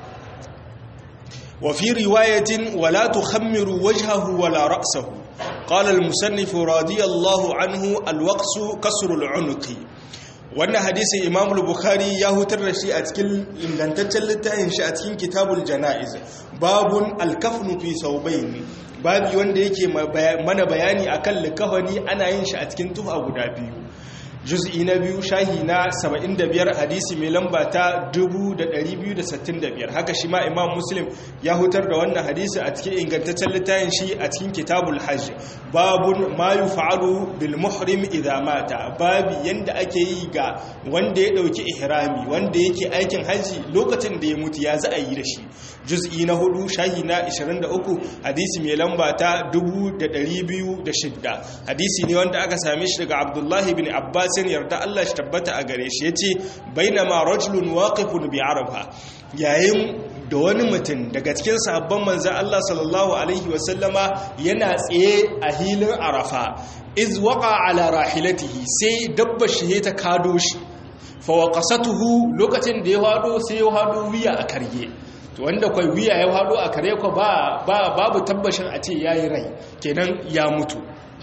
وفي رواية ولا تخمر وجهه ولا رأسه قال المسنف رضي الله عنه الوقس كسر العنق wannan hadisin imam bukhari ya hutar da shi a cikin ingantaccen littafin shi a cikin kitabul jana'iz babun alkafnu fi saubaini babi wanda yake mana bayani akan likafani ana yin shi a cikin tufa guda biyu juz'i na biyu shahi na 75 hadisi mai lamba ta 2265 haka shi ma imam muslim ya hutar da wannan hadisi a cikin ingantaccen littafin shi a cikin kitabul hajj babun ma yuf'alu bil muhrim idha mata babi yanda ake yi ga wanda ya dauki ihrami wanda yake aikin haji lokacin da ya mutu ya za a yi da shi juz'i na hudu shahi na 23 hadisi mai lamba ta 2206 hadisi ne wanda aka same shi daga abdullahi bin abbasin yarda Allah shi tabbata a gare shi yace bainama rajulun waqifun bi arafa yayin da wani mutum daga cikin sahabban manzan Allah sallallahu alaihi wasallama yana tsaye a hilin arafa iz waqa ala rahilatihi sai dabba shi ta kado shi fa waqasatuhu lokacin da ya hado sai ya hado wiya a karye to wanda kwai wiya ya hado a kare ko ba babu tabbashin a ce yayi rai kenan ya mutu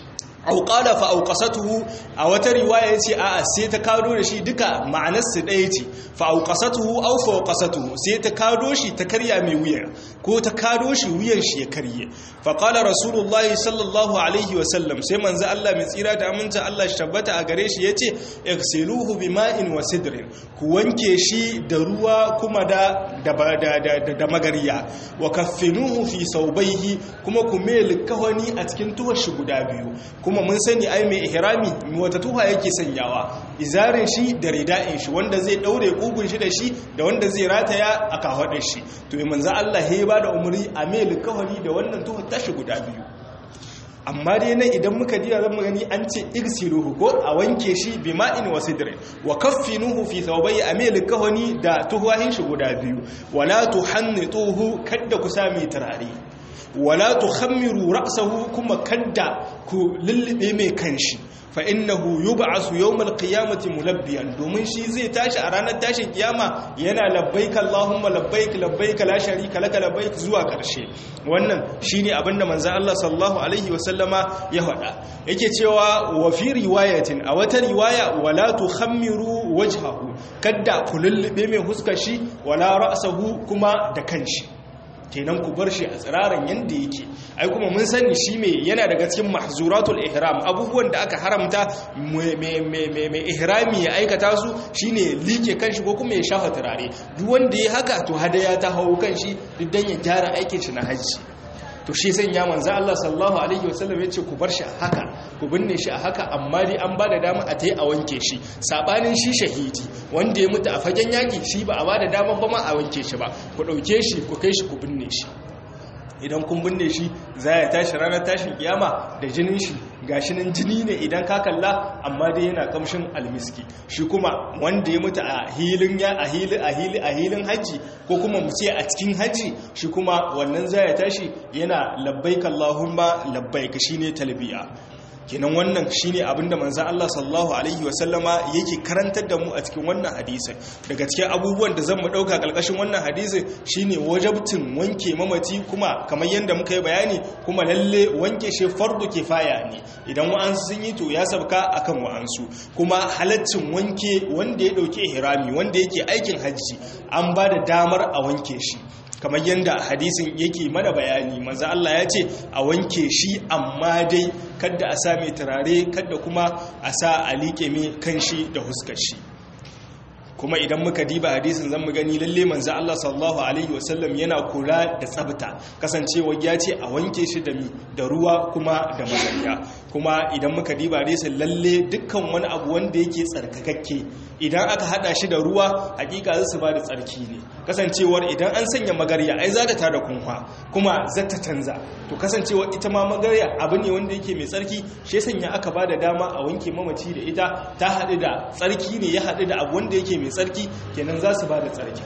auƙala fa auƙasatuhu a wata riwaya ya ce a'a sai ta kado da shi duka ma'anarsu ɗaya ce fa auƙasatuhu au fa auƙasatuhu sai ta kado shi ta karya mai wuya ko ta kado shi wuyan shi ya karye fa qala rasulullahi sallallahu alaihi wa sallam sai manzo Allah mai tsira da aminta Allah shi tabbata a gare shi yace igsiluhu bima'in wa sidrin ku wanke shi da ruwa kuma da da da magariya wa kaffinuhu fi saubaihi kuma ku mai kahoni a cikin tuhar shi guda biyu kuma mun sani ai mai ihrami wata tuha yake sanyawa izarin shi da rida'in shi wanda zai daure kugun shi da shi da wanda zai rataya a kafadar shi to mai manzo Allah ya ba da umri a mai likawari da wannan tuha tashi guda biyu amma dai nan idan muka diya zan gani an ce irsiluhu ko a wanke shi bima'in wa sidrin wa kaffinuhu fi thawbai a mai likawani da tuhahin shi guda biyu wala tuhannituhu kadda ku sami turare wala tukhammiru ra'sahu kuma kadda ku lullube mai kanshi fa innahu yub'asu yawmal qiyamati mulabbiyan domin shi zai tashi a ranar tashin kiyama yana labbaik allahumma labbaik labbaik la sharika laka labbaik zuwa karshe wannan shine abinda manzo Allah sallallahu alaihi wasallama ya faɗa yake cewa wa fi riwayatin a wata riwaya wala tukhammiru wajhahu kadda ku lullube mai huskar shi wala ra'sahu kuma da kanshi kenan ku bar shi a tsiraran yanda yake ai kuma mun sani shi mai yana daga cikin mahzuratul ihram abubuwan da aka haramta mai ihrami ya aikata su shine like kanshi ko kuma ya shafa turare duk wanda ya haka to hadaya ta hawo kanshi duk dan ya gyara aikin shi na hajji to shi sai ya manzo Allah sallallahu alaihi wasallam ya ce ku bar shi a haka ku binne shi a haka amma dai an bada dama a tayi a wanke shi sabanin shi shahidi wanda ya mutu a fagen yaki shi ba a bada dama ba ma a wanke shi ba ku dauke shi ku kai shi ku binne shi idan kun binne shi za ya tashi ranar tashin kiyama da jinin shi gashi nan jini ne idan ka kalla amma dai yana kamshin almiski shi kuma wanda ya mutu a hilin ya a hili a hili a hilin haji ko kuma mu ce a cikin haji shi kuma wannan za ya tashi yana labbaik allahumma labbaik shine talbiya kenan wannan shine abinda manzon Allah sallallahu alaihi wasallama yake karantar da mu a cikin wannan hadisin daga cikin abubuwan da zamu dauka kalkashin wannan hadisin shine wajabtin wanke mamaci kuma kamar yanda muka yi bayani kuma lalle wanke shi fardu kifaya ne idan wa'ansu sun yi to ya sabka akan wa'ansu kuma halaccin wanke wanda ya dauke ihrami wanda yake aikin hajji an ba da damar a wanke shi kamar yadda hadisin yake mana bayani maza Allah ya ce a wanke shi amma dai kadda a sa mai turare kadda kuma a sa a liƙe mai kanshi da huskar shi kuma idan muka diba hadisin zan mu gani lalle manzo Allah sallallahu alaihi wasallam yana kula da tsabta kasancewa ya ce a wanke shi da mi da ruwa kuma da mazariya kuma idan muka diba hadisin lalle dukkan wani abu wanda yake tsarkakakke idan aka hada shi da ruwa hakika zai su ba da tsarki ne kasancewar idan an sanya magarya ai za ta tada kunfa kuma za ta canza to kasancewar ita ma magarya abu ne wanda yake mai tsarki shi sanya aka ba da dama a wanke mamaci da ita ta haɗu da tsarki ne ya haɗu da abu wanda yake mai tsarki kenan za su ba da tsarki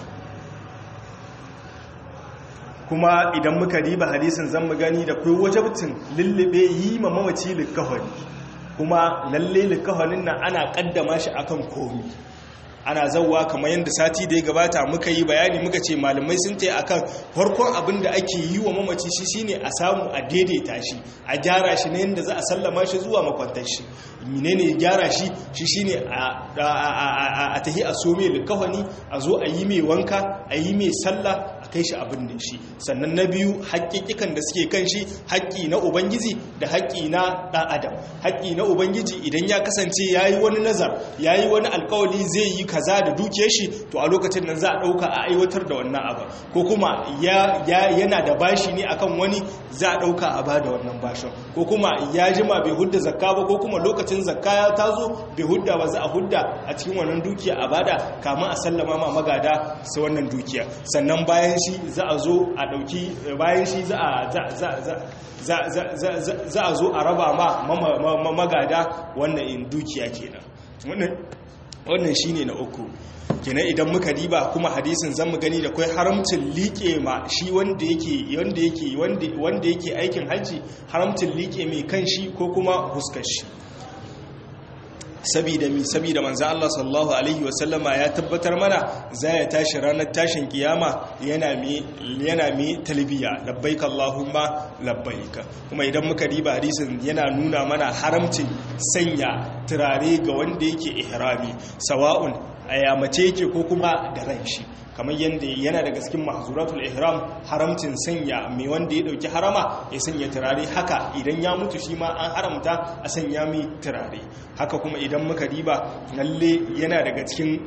kuma idan muka riba hadisin zan mu gani da kai wajabtin lullube yi ma mamaci likahoni kuma lalle likahonin nan ana kaddama shi akan komi ana zauwa kamar yadda sati da ya gabata muka yi bayani muka ce malamai sun ta akan farkon abin da ake yi wa mamaci shi shine a samu a daidaita shi a gyara shi na yadda za a sallama shi zuwa makwantar shi menene gyara shi shi shine a tahi a so mai likawani a zo a yi mai wanka a yi mai sallah a kai shi abin da shi sannan na biyu haƙƙiƙikan da suke kan shi haƙƙi na ubangiji da haƙƙi na ɗan adam haƙƙi na ubangiji idan ya kasance ya yi wani nazar ya yi wani alkawali zai yi kaza da dukiyar shi to a lokacin nan za a ɗauka a aiwatar da wannan abu ko kuma yana da bashi ne akan wani za a ɗauka a bada wannan bashin ko kuma ya jima bai hudda zakka ba ko kuma lokacin zakka ya tazo bai hudda ba za a hudda a cikin wannan dukiya a bada kamun a sallama ma magada su wannan dukiya sannan bayan shi za a zo a ɗauki bayan shi za a za a zo a raba ma magada wannan in dukiya kenan wannan shine na uku kenan idan muka diba kuma hadisin zan mu gani da kai haramcin liƙe ma shi wanda yake wanda yake wanda yake aikin hajji haramcin liƙe mai kan shi ko kuma huskar shi sabida mi sabida manzo Allah sallallahu alaihi wasallama ya tabbatar mana za ya tashi ranar tashin kiyama yana mi yana mi talbiya labbaik allahumma labbaik kuma idan muka diba hadisin yana nuna mana haramcin sanya turare ga wanda yake ihrami sawa'un a mace yake ko kuma da ran shi kamar yadda yana daga cikin mahzuratul ihram haramcin sanya mai wanda ya dauki harama ya sanya turare haka idan ya mutu shi ma an haramta a sanya mai turare haka kuma idan muka diba lalle yana daga cikin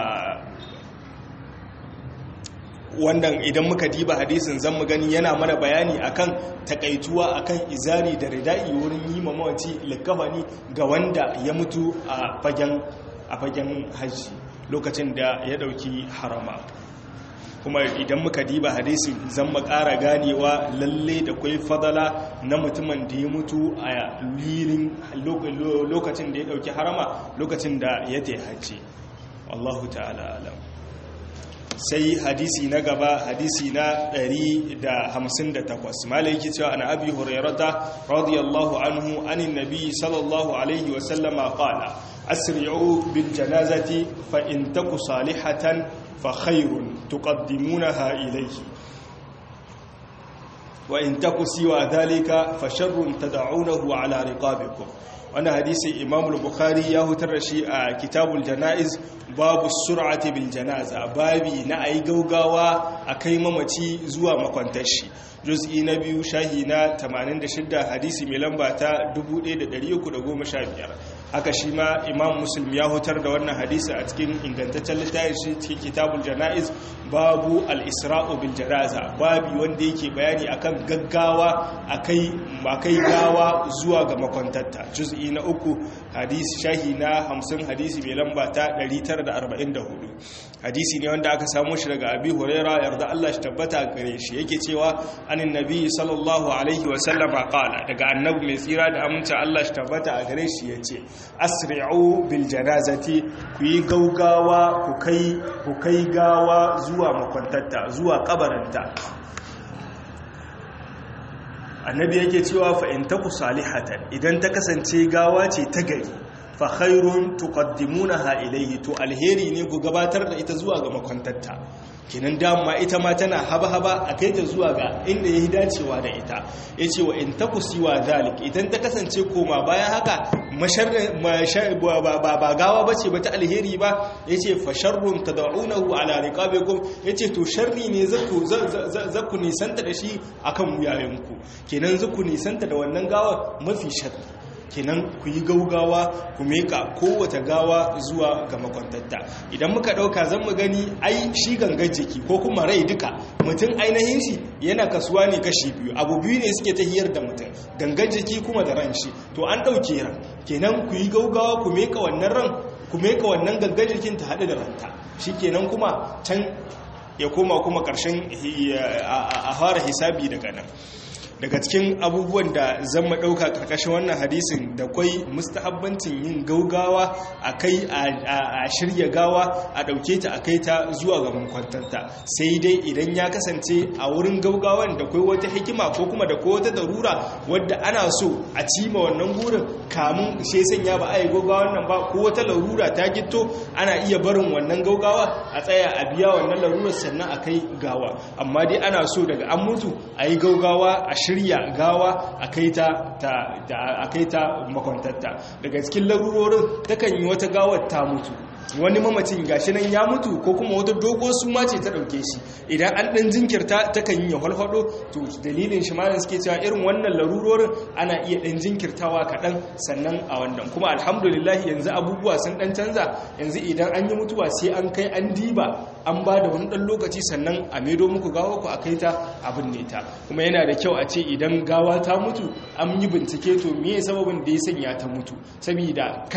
wannan idan muka diba hadisin zan mu gani yana mana bayani akan takaituwa akan izari da rida'i wurin yi mamaci likafani ga wanda ya mutu a fagen a fagen hajji lokacin da ya dauki harama kuma idan muka diba hadisi zan makara ganewa lalle da kwai fadala na mutumin da ya mutu a lirin lokacin da ya dauki harama lokacin da ya ta hajji wallahu ta'ala alam sai hadisi na gaba hadisi na 158 malai yake cewa ana abi hurairata radiyallahu anhu anin nabi sallallahu alaihi wa sallama qala asri'u bil janazati fa in taku salihatan fa khairun tuqaddimunaha ilayhi wa in taku siwa dhalika fa sharrun tad'unahu ala riqabikum wannan hadisi imam al-bukhari ya hutar da shi a kitabul janaiz babu sur'ati bil janaza babi na ayi gaugawa a kai mamaci zuwa makwantar shi juz'i na biyu shahi na 86 hadisi mai lamba ta 1315 haka shi ma imam muslim ya hutar da wannan hadisi a cikin ingantaccen littafin shi cikin kitabul janaiz babu al-isra'u bil janaza babi wanda yake bayani akan gaggawa akai akai gawa zuwa ga makwantarta juz'i na uku hadisi shahi na 50 hadisi mai lamba ta 944 hadisi ne wanda aka samu shi daga abi huraira yarda Allah shi tabbata gare shi yake cewa anin nabi sallallahu alaihi wa sallama qala daga annabi mai tsira da aminta Allah shi tabbata a gare shi yace asri'u bil janazati ku yi gaugawa ku kai ku kai gawa zuwa makwantatta zuwa kabarinta annabi yake cewa fa in taku salihatan idan ta kasance gawa ce ta gari fa khairun tuqaddimunaha ilayhi to alheri ne ku gabatar da ita zuwa ga makwantatta kinan dama ita ma tana haba-haba a kai ta zuwa ga inda ya dacewa da ita ya ce wa in taku siwa zalik idan ta kasance koma bayan haka ba gawa ba ce ba ta alheri ba ya ce fasharrun ta da'unahu ala riqabikum ya ce to sharri ne zaku nisanta da shi akan wuyayenku kenan zaku nisanta da wannan gawa mafi sharri kenan ku yi gaugawa ku meka kowace gawa zuwa ga makwantatta idan muka dauka zan mu gani ai shi gangan jiki ko kuma rai duka mutum ainihin shi yana kasuwa ne kashi biyu abu biyu ne suke tahiyar da mutum gangan jiki kuma da ran shi to an dauke ran kenan ku yi gaugawa ku meka wannan ran ku meka wannan gangan jikin ta haɗu da ranta shi kenan kuma can ya koma kuma ƙarshen a fara hisabi daga nan daga cikin abubuwan da zan ɗauka ƙarƙashin wannan hadisin da kwai mustahabbancin yin gaugawa a kai a shirya gawa a ɗauke ta a kai ta zuwa ga makwantanta sai dai idan ya kasance a wurin gaugawan da kwai wata hikima ko kuma da kwai wata darura wadda ana so a cima wannan gurin kamun shi sanya ba a yi gaugawan nan ba ko wata larura ta gito ana iya barin wannan gaugawa a tsaya a biya wannan larurar sannan a kai gawa amma dai ana so daga an mutu a yi gaugawa a shirya gawa a kai ta makwantatta daga cikin larurorin takan yi wata gawar ta mutu wani mamacin gashi nan ya mutu ko kuma wata dogo suma ce ta dauke shi idan an dan jinkirta ta kan yi halhado to dalilin shi malam suke cewa irin wannan larurorin ana iya dan jinkirtawa kaɗan sannan a wannan kuma alhamdulillah yanzu abubuwa sun dan canza yanzu idan an yi mutuwa sai an kai an diba an ba da wani dan lokaci sannan a maido muku gawa ku a kai ta abin ne ta kuma yana da kyau a ce idan gawa ta mutu an yi bincike to me sababin da ya sanya ta mutu saboda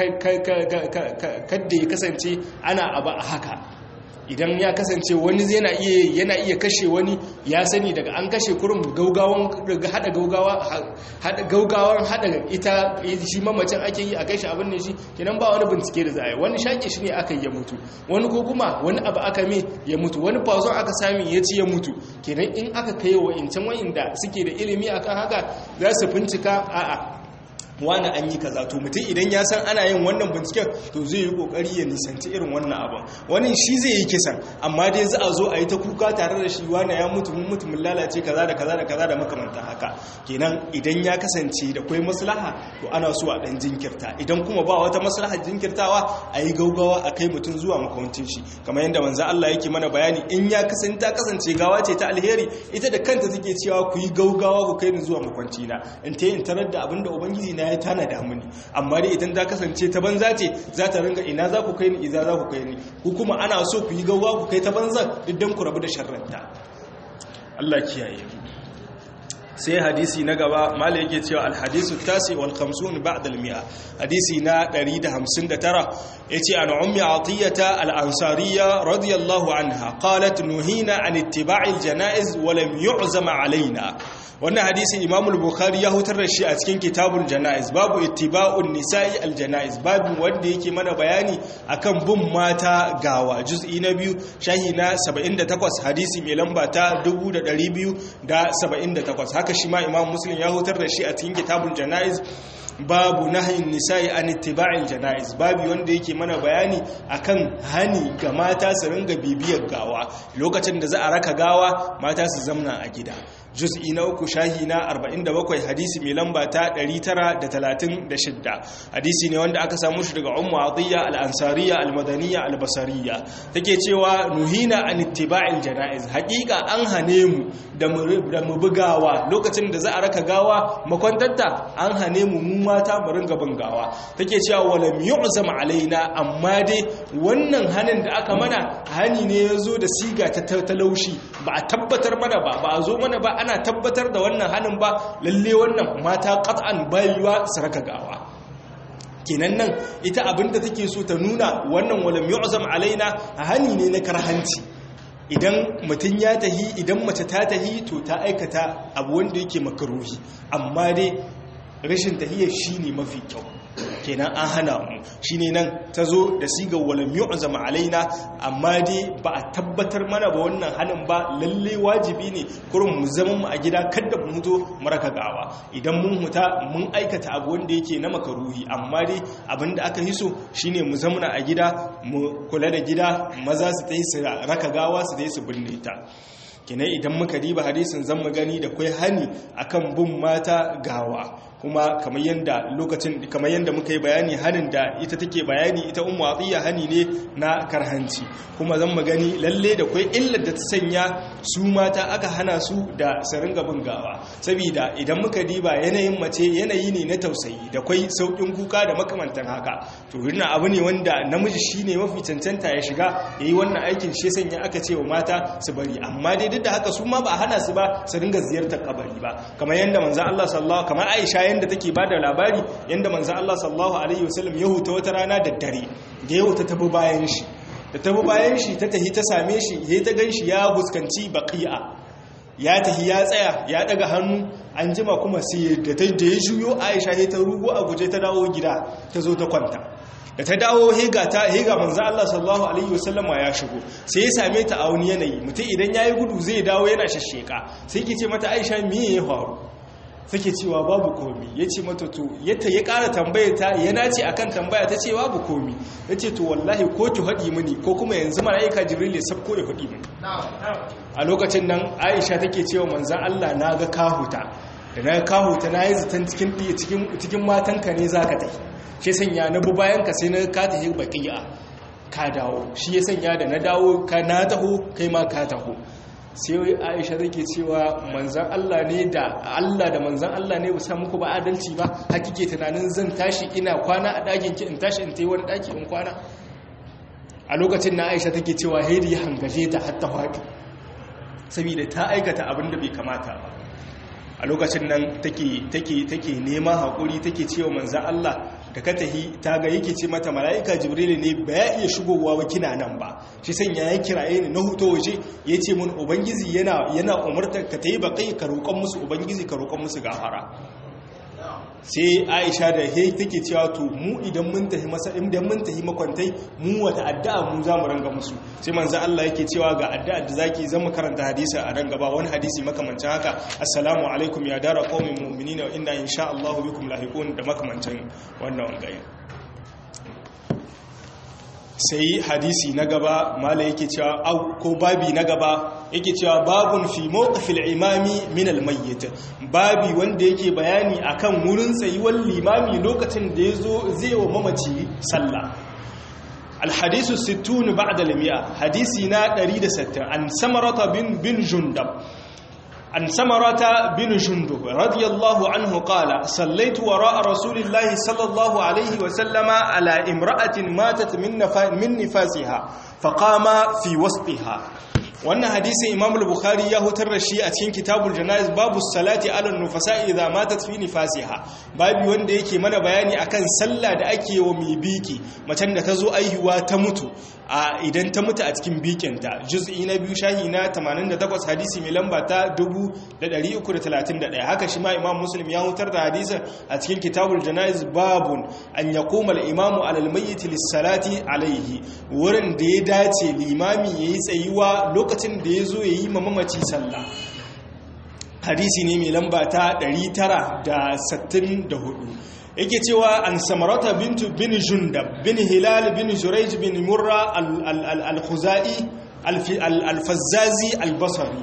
kadda ya kasance ana abu a haka idan ya kasance wani yana iya yana iya kashe wani ya sani daga an kashe kurum gaugawan daga hada gaugawa hada gaugawan hada ita shi mamacin ake yi a kashe abin ne shi kenan ba wani bincike da za a yi wani shaƙe shi ne aka ya mutu wani ko kuma wani abu aka me ya mutu wani fazon aka sami ya ci ya mutu kenan in aka kai wa incan wa'inda suke da ilimi akan haka za su bincika a'a wani an yi kaza to mutum idan ya san ana yin wannan binciken to zai yi kokari ya nisanci irin wannan abin wani shi zai yi kisan amma dai za a zo a yi ta kuka tare da shi wani ya mutu mun mutu mun lalace kaza da kaza da kaza da makamantan haka kenan idan ya kasance da kwai maslaha to ana so a dan jinkirta idan kuma ba wata maslaha jinkirtawa a yi gaugawa a kai mutum zuwa makawancin shi kamar yadda manzo Allah yake mana bayani in ya kasance ta kasance gawa ce ta alheri ita da kanta take cewa ku yi gaugawa ku kai ni zuwa makwanci na in ta yin tarar da abinda ubangiji na ya tanada mini amma dai idan ta kasance ta banza ce za ta ringa ina za ku kai ni iza za ku kai ni ku kuma ana so ku yi gaugawa ku kai ta banzan idan ku rabu da sharranta Allah kiyaye sai hadisi na gaba mala yake cewa alhadisu tasi wal khamsun ba'da al mi'a hadisi na 159 yace an ummi atiyata al ansariya radiyallahu anha qalat nuhina an ittiba'i al janaiz wa lam yu'zam alaina wannan hadisi imam al-bukhari ya hutar da shi a cikin kitabul janaiz babu ittiba'un nisa'i al-janaiz babu wanda yake mana bayani akan bin mata gawa juz'i na biyu shahi na 78 hadisi mai lamba ta 2278 haka shi ma imam muslim ya hutar da shi a cikin kitabul janaiz babu nahin nisa'i an ittiba'il janaiz babu wanda yake mana bayani akan hani ga mata su ringa bibiyar gawa lokacin da za a raka gawa mata su zamna a gida juz'i na uku shahi na 47 hadisi mai lamba ta 936 hadisi ne wanda aka samu shi daga ummu adiyya al-ansariya al-madaniyya al-basariyya take cewa nuhina an ittiba'il janaiz haqiqa an hane mu da mu bugawa lokacin da za a raka gawa makwantatta an hane mu mu mata mu ringa bangawa take cewa walam yu'zam alaina amma dai wannan hanin da aka mana hani ne yazo da siga ta talaushi ba a tabbatar mana ba ba a zo mana ba ana tabbatar da wannan hanin ba lalle wannan mata qat'an bayuwa su raka gawa kenan nan ita abinda take so ta nuna wannan walam yu'zam alaina hani ne na karhanci idan mutum ya tahi idan mace ta tahi to ta aikata abu wanda yake makaruhi amma dai rashin tahiyar shi ne mafi kyau kenan an hana mu shi ne nan ta zo da sigar walam yu'zama alaina amma dai ba a tabbatar mana ba wannan hanin ba lalle wajibi ne kurin mu zama mu a gida kada mu huto maraka gawa idan mun huta mun aikata abu wanda yake na makaruhi amma dai abinda aka hiso shine mu zamana a gida mu kula da gida maza su ta yi su raka gawa su ta yi su binne ta kinai idan muka diba hadisin zan mu gani da kai hani akan bin mata gawa kuma kamar yanda lokacin kamar yanda muka yi bayani hanin da ita take bayani ita ummu atiya hani ne na karhanci kuma zan mu gani lalle da kai illar da ta sanya su mata aka hana su da su ringa bin gawa saboda idan muka diba yanayin mace yanayi ne na tausayi da kai saukin kuka da makamantan haka to wannan abu ne wanda namiji shine mafi cancanta ya shiga yayi wannan aikin shi sanya aka ce wa mata su bari amma dai duk da haka su ma ba hana su ba su ringa ziyartar kabari ba kamar yanda manzo Allah sallallahu kamar Aisha yanda take bada labari yanda manzo Allah sallallahu alaihi wasallam ya huta wata rana da dare da ya huta tabi bayan shi da tabi bayan shi ta tahi ta same shi yayi ta ganshi ya fuskanci baqi'a ya tahi ya tsaya ya daga hannu an jima kuma sai da ta da ya juyo Aisha ta rugo a guje ta dawo gida ta zo ta kwanta da ta dawo hega ta hega manzo Allah sallallahu alaihi wasallama ya shigo sai ya same ta a wani yanayi mutum idan yayi gudu zai dawo yana shashsheka sai ke ce mata Aisha me ya faru take cewa babu komi yace mata to yata ya ƙara tambayar ta yana ce akan tambaya ta ce babu komi yace to wallahi ko ki hadi mini ko kuma yanzu malaika jibril ya sabko ya hadi mini a lokacin nan Aisha take cewa manzo Allah naga kahuta da na kahuta nayi zaton cikin cikin cikin matanka ne zaka tafi shi sanya na bu bayan ka sai na ka tafi baqiya ka dawo shi ya sanya da na dawo ka na taho kai ma ka taho sai wai aisha take cewa manzan Allah ne da Allah da manzan Allah ne ba muku ba adalci ba hakike tunanin zan tashi ina kwana a ɗakin ki in tashi in tayi wani ɗaki in kwana a lokacin na aisha take cewa haidi ya hangaje ta hatta faɗi saboda ta aikata abin da bai kamata ba a lokacin nan take take take neman haƙuri take cewa manzan Allah da ka tahi ta ga yake ce mata mala'ika jibril ne ba ya iya shigowa ba kina nan ba shi sanya ya kiraye ni na huto waje ya ce mun ubangiji yana yana umartar ka tayi bakai ka roƙon musu ubangiji ka roƙon musu gafara sai aisha da he take cewa to mu idan mun tafi masa idan mun tafi makwantai mu wata addu'a mu za mu ranga musu sai manzo Allah yake cewa ga addu'a da zaki zan mu karanta hadisi a ran gaba wani hadisi makamancin haka assalamu alaikum ya dara qaumin mu'minina wa inna insha Allah bikum lahiqun da makamancin wannan wangaye sai hadisi na gaba mala yake cewa au ko babi na gaba yake cewa babun fi mawqifil imami min al mayyit babi wanda yake bayani akan wurin tsayuwar limami lokacin da yazo zai wa mamaci sallah الحديث الستون بعد المئة حديثنا دريد ستة عن سمرة بن, بن جندب عن سمرة بن جندب رضي الله عنه قال صليت وراء رسول الله صلى الله عليه وسلم على امرأة ماتت من, نفا من نفاسها فقام في وسطها wannan hadisin imam al-bukhari ya hutar da shi a cikin kitabul janaiz babu salati ala nufasa idza matat fi nifasiha babu wanda yake mana bayani akan sallah da ake wa mai biki macen da ta zo aihuwa ta mutu a idan ta mutu a cikin bikinta juz'i na biyu shahi na 88 hadisi mai lamba ta 1331 haka shi ma imam muslim ya hutar da hadisin a cikin kitabul janaiz babun an yaquma al-imamu ala al-mayyit lis-salati alayhi wurin da ya dace limami yayi tsayuwa lokacin da ya zo ya yi mamaci sallah hadisi ne mai lamba ta 964 yake cewa an samarata bintu bin jundab bin hilal bin jurayj bin murra al-khuzai al-fazzazi al-basri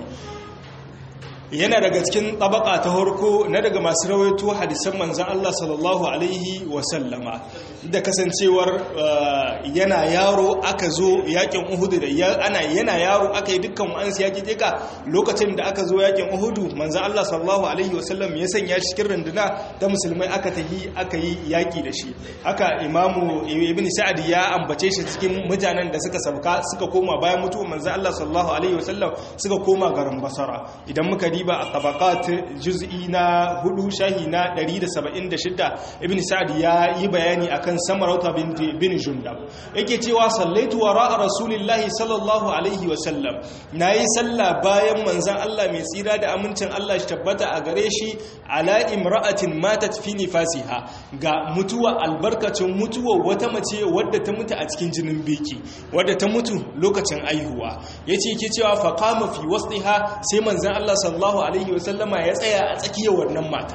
yana daga cikin tabaka ta harko na daga masu rawaito hadisan manzan Allah sallallahu alaihi wasallama da kasancewar yana yaro aka zo yakin uhudu da ana yana yaro aka yi dukkan wa'ansu yaki jika lokacin da aka zo yakin uhudu manzan Allah sallallahu alaihi wasallam ya sanya shi cikin runduna ta musulmai aka tahi aka yi yaki da shi haka imamu ibn sa'ad ya ambace shi cikin mutanen da suka sabka suka koma bayan mutuwar manzan Allah sallallahu alaihi wasallam suka koma garin basara idan muka riba a tabaqat juz'i na hudu shahi na 176 ibn sa'd ya yi bayani akan samarauta bin jundab yake cewa sallaitu wara rasulillahi sallallahu alaihi wa sallam nayi sallah bayan manzon Allah mai tsira da amincin Allah shi tabbata a gare shi ala imra'atin matat fi nifasiha ga mutuwa albarkacin mutuwa wata mace wadda ta mutu a cikin jinin biki wadda ta mutu lokacin aihuwa yace ke cewa faqama fi wasdiha sai manzon Allah sallallahu sallallahu alaihi wasallama ya tsaya a tsakiyar wannan mata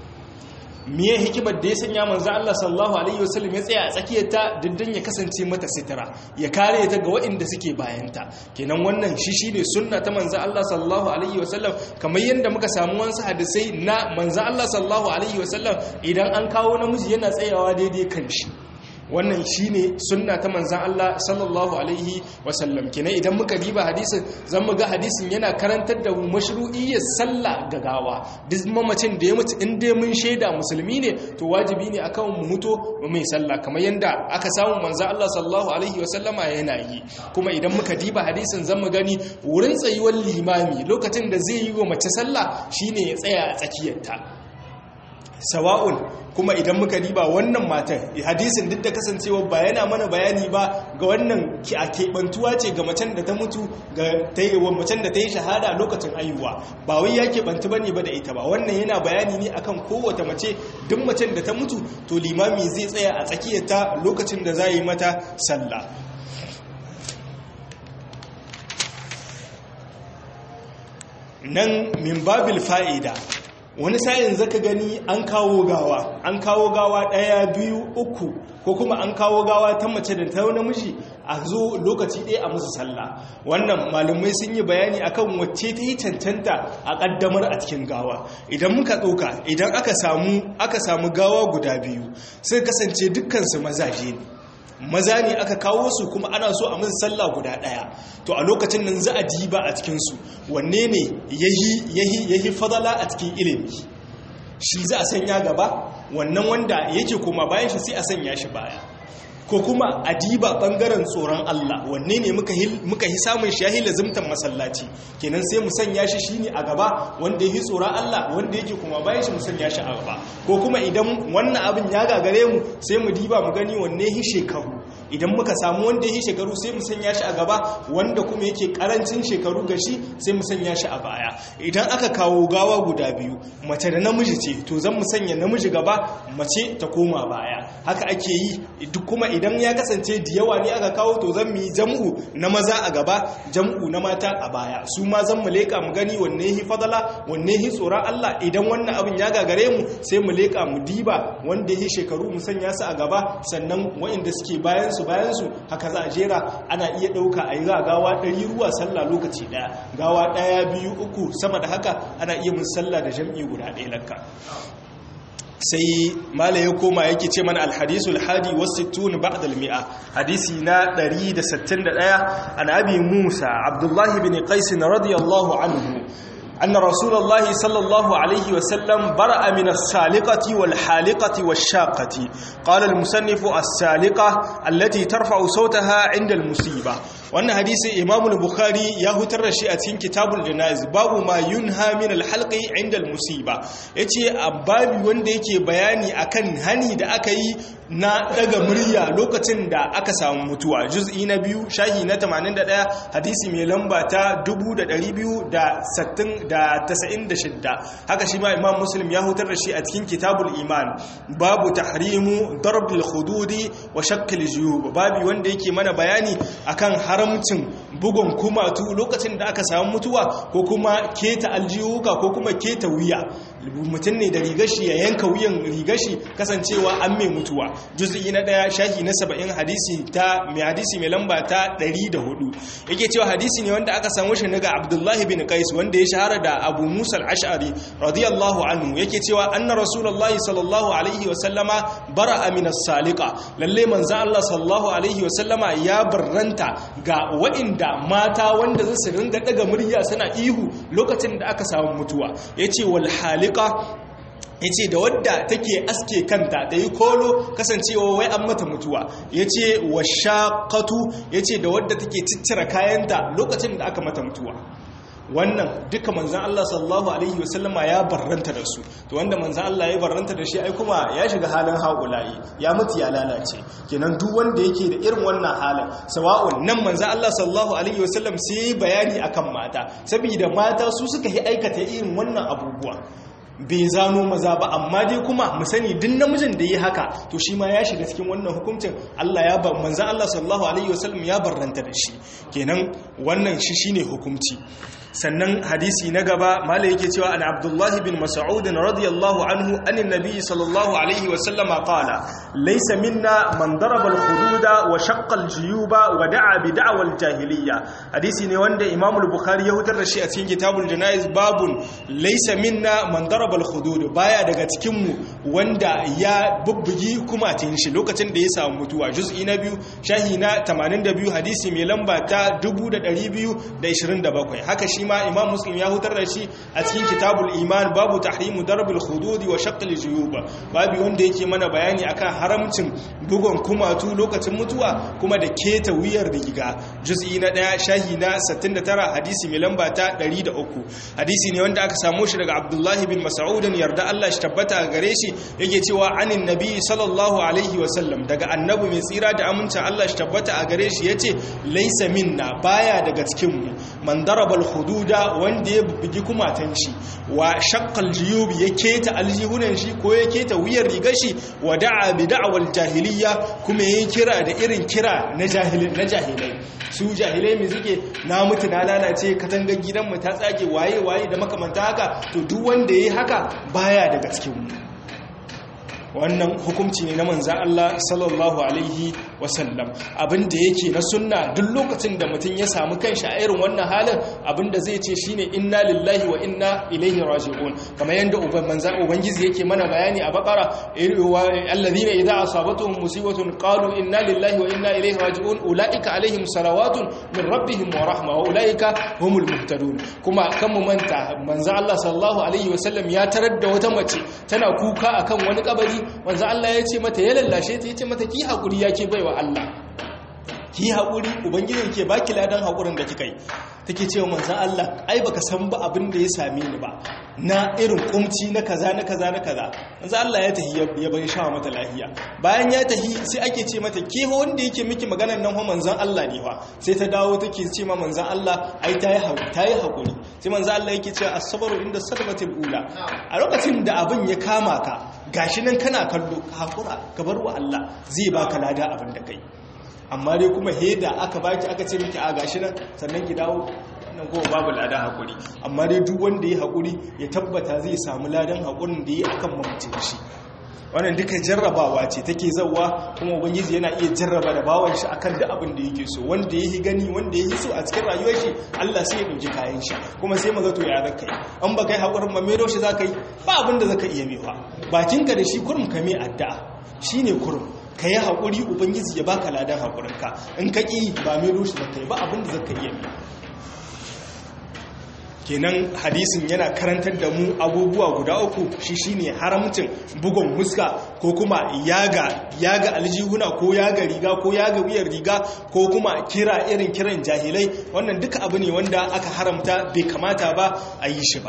miye hikimar da ya sanya manzo Allah sallallahu alaihi wasallam ya tsaya a tsakiyar ta dindin ya kasance mata sitira ya kare ta ga waɗanda suke bayanta kenan wannan shi shine sunna ta manzo Allah sallallahu alaihi wasallam kamar yadda muka samu wasu hadisai na manzo Allah sallallahu alaihi wasallam idan an kawo namiji yana tsayawa daidai kan shi wannan shine sunna ta manzan Allah sallallahu alaihi wasallam kenan idan muka diba hadisin zan mu ga hadisin yana karantar da mashru'iyyar sallah gagawa duk mamacin da ya mutu in dai mun shaida musulmi ne to wajibi ne akan mu muto mai sallah kamar yanda aka samu manzan Allah sallallahu alaihi wasallama yana yi kuma idan muka diba hadisin zan mu gani wurin tsayuwar limami lokacin da zai yi wa mace sallah shine ya tsaya a tsakiyarta sawa'un kuma idan muka riba wannan matan hadisin duk da kasancewa ba yana mana bayani ba ga wannan a keɓantuwa ce ga macen da ta mutu ga macen da ta yi shahada lokacin ayuwa ba wai ya keɓantu ba ne ba da ita ba wannan yana bayani ne akan kowace mace duk macen da ta mutu to limami zai tsaya a tsakiyarta lokacin da za yi mata sallah nan min babil fa'ida wani sa'in zaka gani an kawo gawa an kawo gawa ɗaya biyu uku ko kuma an kawo gawa ta mace da ta namiji a zo lokaci ɗaya a musu sallah wannan malumai sun yi bayani akan wacce ta yi cancanta a ƙaddamar a cikin gawa idan muka ɗauka idan aka samu aka samu gawa guda biyu sai kasance dukkansu mazaje ne maza ne aka kawo su kuma ana so a musu sallah guda daya to a lokacin nan za a diba a cikin su wanne ne yahi yahi yahi fadala a cikin ilimi shi za a sanya gaba wannan wanda yake koma bayan shi sai a sanya shi baya ko kuma a diba bangaren tsoron Allah wanne ne muka yi samun shahi lazimtan masallaci kenan sai mu sanya shi shine a gaba wanda yi tsoron Allah wanda yake kuma bayan shi mu sanya shi a gaba ko kuma idan wannan abin ya gagare mu sai mu diba mu gani wanne yi shekaru idan muka samu wanda yi shekaru sai mu sanya shi a gaba wanda kuma yake karancin shekaru ga shi sai mu sanya shi a baya idan aka kawo gawa guda biyu mace da namiji ce to zan mu sanya namiji gaba mace ta koma baya haka ake yi duk kuma idan ya kasance da yawa ne aka kawo to zan mu yi jam'u na maza a gaba jam'u na mata a baya su ma zan mu leka mu gani wanne yi fadala wanne yi tsoron Allah idan wannan abin ya gagare mu sai mu leka mu diba wanda yi shekaru mu sanya su a gaba sannan waɗanda suke bayan su bayan su haka za a jera ana iya ɗauka a yi za gawa ɗari ruwa sallah lokaci ɗaya gawa ɗaya biyu uku sama da haka ana iya mun sallah da jam'i guda ɗaya lakka sai mala ya koma yake ce mana alhadisul hadi wasittun ba'd almi'a hadisi na 161 an abi musa abdullahi bin qais radiyallahu anhu أن رسول الله صلى الله عليه وسلم برأ من السالقة والحالقة والشاقة قال المسنف السالقة التي ترفع صوتها عند المصيبة وأن حديث إمام البخاري يهتر الشيئتين كتاب الجنائز باب ما ينهى من الحلق عند المصيبة يتي أباب وندك بياني أكن هني دا أكي na daga murya lokacin da aka samu mutuwa juz'i na biyu shahi na 81 hadisi mai lamba ta 296 haka shi ma imam muslim ya hutar da shi a cikin kitabul iman babu tahrimu darbil hududi wa shakkil juyub babu wanda yake mana bayani akan haramcin bugun kumatu lokacin da aka samu mutuwa ko kuma keta aljiyuka ko kuma keta wuya mutum ne da rigashi ya yanka wuyan rigashi kasancewa an mai mutuwa juz'i na daya shahi na saba'in hadisi ta mai hadisi mai lamba ta 104 yake cewa hadisi ne wanda aka samu shi daga abdullahi bin qais wanda ya shahara da abu musa al-ash'ari radiyallahu anhu yake cewa anna rasulullahi sallallahu alaihi wa sallama bara'a min as-saliqa lalle manzo Allah sallallahu alaihi wa sallama ya barranta ga wa'inda mata wanda za su ringa daga murya suna ihu lokacin da aka samu mutuwa yace wal halika ya ce da wadda take aske kanta da yi kolo kasancewa wai an mata mutuwa ya ce wa shaƙatu ya ce da wadda take ciccira kayanta lokacin da aka mata mutuwa wannan duka manzan Allah sallallahu Alaihi wasallama ya barranta da su to wanda manzan Allah ya barranta da shi ai kuma ya shiga halin haƙulayi ya mutu ya lalace kenan duk wanda yake da irin wannan halin sawa'un nan manzan Allah sallallahu Alaihi wasallam sai bayani akan mata saboda mata su suka yi aikata irin wannan abubuwa bai zano maza ba amma dai kuma mu sani duk namijin da yi haka to shi ma ya shiga cikin wannan hukuncin Allah ya ba manzo Allah sallallahu alaihi wasallam ya barranta da shi kenan wannan shi shine hukunci sannan hadisi na gaba malai yake cewa an abdullahi bin mas'ud radiyallahu anhu anin nabi sallallahu alaihi wasallam qala laysa minna man daraba al-hududa wa shaqqa al-juyuba wa da'a bi da'wa al-jahiliyya hadisi ne wanda imam al-bukhari ya hutar da shi a cikin kitabul janaiz babun laysa minna man daraba al-hudud baya daga cikin mu wanda ya bubbugi kumatin shi lokacin da ya samu mutuwa juz'i na biyu shahi na 82 hadisi mai lamba ta 2227 haka shi ma imam muslim ya hutar da shi a cikin kitabul iman babu tahrimu darbil hududi wa shaqqil juyub babu wanda yake mana bayani akan haramcin bugon kumatu lokacin mutuwa kuma da keta wuyar riga juz'i na 1 shahi na 69 hadisi mai lamba ta 103 hadisi ne wanda aka samu shi daga abdullahi bin mas'ud yarda Allah shi tabbata gare shi yake cewa anin nabi sallallahu alaihi wa sallam daga annabi mai tsira da amincin Allah shi tabbata a gare shi yace laysa minna baya daga cikin mu man darabal hududa wanda ya bugi kumatan shi wa shaqqal jiyub ya keta aljihunan shi ko ya keta wuyar rigar shi wa da'a bi da'wal jahiliya kuma yayi kira da irin kira na jahilin na jahilai su jahilai mai suke na mutu na lalace katangar gidan mu ta tsage waye waye da makamanta haka to duk wanda yayi haka baya daga cikin mu wannan hukunci ne na manzan Allah sallallahu alaihi wasallam abinda yake na sunna duk lokacin da mutum ya samu kanshi a irin wannan halin abinda zai ce shine inna lillahi wa inna ilaihi raji'un kamar yanda uban manzan ubangiji yake mana bayani a bakara alladhina idza asabatuhum musibatun qalu inna lillahi wa inna ilaihi raji'un ulaika alaihim salawatun min rabbihim wa rahma wa ulaika humul muhtadun kuma kan mu manta manzan Allah sallallahu alaihi wasallam ya tarar da wata mace tana kuka akan wani kabari manzan Allah ya ce mata ya lallashe ta ya ce mata ki hakuri yake baiwa Allah ki haƙuri ubangijin ke baki ladan haƙurin da kika yi take cewa manzan Allah ai baka san ba abin da ya same ni ba na irin kumci na kaza na kaza na kaza manzan Allah ya tahi ya bari shawa mata lahiya bayan ya tahi sai ake ce mata ke wanda yake miki maganar nan fa manzan Allah ne fa sai ta dawo take ce ma manzan Allah ai ta yi haƙuri ta yi haƙuri sai manzan Allah yake cewa as-sabru inda sadmatil ula a lokacin da abin ya kama ka gashi nan kana kallo ka haƙura ka bar wa Allah zai baka lada abin da kai amma dai kuma heda aka baki aka ce miki a gashi nan sannan ki dawo nan kuma babu ladan hakuri amma dai duk wanda ya hakuri ya tabbata zai samu ladan hakurin da ya akan mamace shi wannan duka jarrabawa ce take zawa kuma ubangiji yana iya jarraba da bawan shi akan duk abin da yake so wanda yake gani wanda yake so a cikin rayuwar shi Allah sai ya dauki kayan shi kuma sai maza to ya zaka yi an ba kai hakurin ba mero shi zaka yi ba abin da zaka iya mewa bakinka da shi kurum ka mai addu'a shine kurum ka yi haƙuri ubangiji ya baka ladan haƙurinka in ka ƙi ba mai rushe da kai ba abin da zaka iya mai kenan hadisin yana karantar da mu abubuwa guda uku shi shine haramcin bugun muska ko kuma yaga yaga aljihuna ko yaga riga ko yaga wuyar riga ko kuma kira irin kiran jahilai wannan duka abu ne wanda aka haramta bai kamata ba a yi shi ba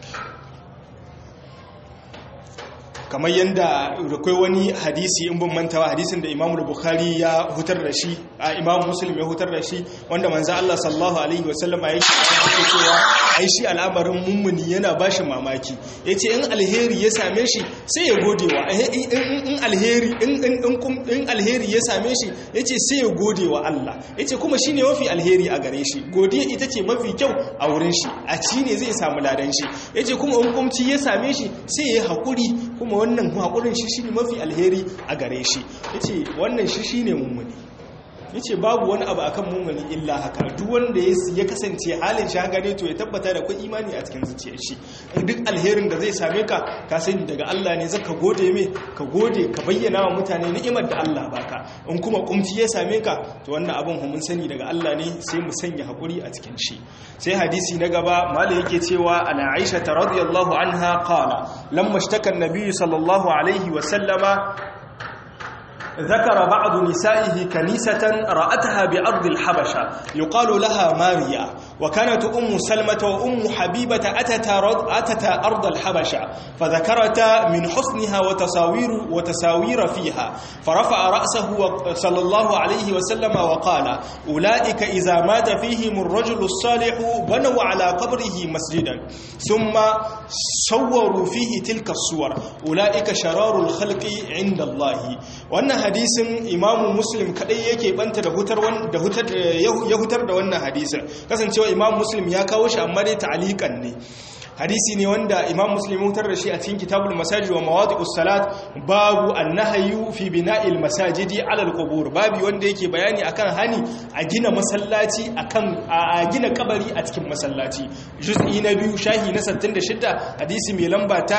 kamar yadda akwai wani hadisi in bin mantawa hadisin da imamu bukhari ya hutar da shi a imamu muslim ya hutar da shi wanda manzo Allah sallallahu alaihi wasallama ya ce cewa ai shi al'amarin mummuni yana bashi mamaki yace in alheri ya same shi sai ya gode wa in alheri in alheri ya same shi yace sai ya gode wa Allah yace kuma shine mafi alheri a gare shi godiya ita ce mafi kyau a wurin shi a ci ne zai samu ladan shi yace kuma in kumci ya same shi sai ya hakuri kuma wannan haƙurin shi shi ne mafi alheri a gare shi ya ce wannan shi shi ne mummuni ya ce babu wani abu akan mummuni illa haka duk wanda ya kasance halin shi haka ne to ya tabbata da kwa imani a cikin zuciyar shi duk alherin da zai same ka ka sani daga Allah ne zaka gode mai ka gode ka bayyana wa mutane ni'imar da Allah baka in kuma kumci ya same ka to wannan abin mun sani daga Allah ne sai mu sanya hakuri a cikin shi sai hadisi na gaba malai yake cewa ana Aisha radiyallahu anha qala lamma ishtaka an-nabi sallallahu alaihi wa sallama ذكر بعض نسائه كنيسة رأتها بأرض الحبشة يقال لها ماريا وكانت أم سلمة وأم حبيبة أتتا, أتتا أرض الحبشة فذكرتا من حسنها وتصاوير, وتصاوير فيها فرفع رأسه صلى الله عليه وسلم وقال أولئك إذا مات فيهم الرجل الصالح بنوا على قبره مسجدا ثم صوروا فيه تلك الصور أولئك شرار الخلق عند الله وأن hadisin imamu muslim kadai yake banta da hutar da hutar ya hutar da wannan hadisin kasancewa imamu muslim ya kawo shi amma dai ta'aliqan ne hadisi ne wanda imam muslim hutar da shi a cikin kitabul masajid wa mawadi'us salat babu annahyu fi bina'il masajidi ala alqubur babu wanda yake bayani akan hani a gina masallaci akan a gina kabari a cikin masallaci juz'i na biyu shahi na 66 hadisi mai lamba ta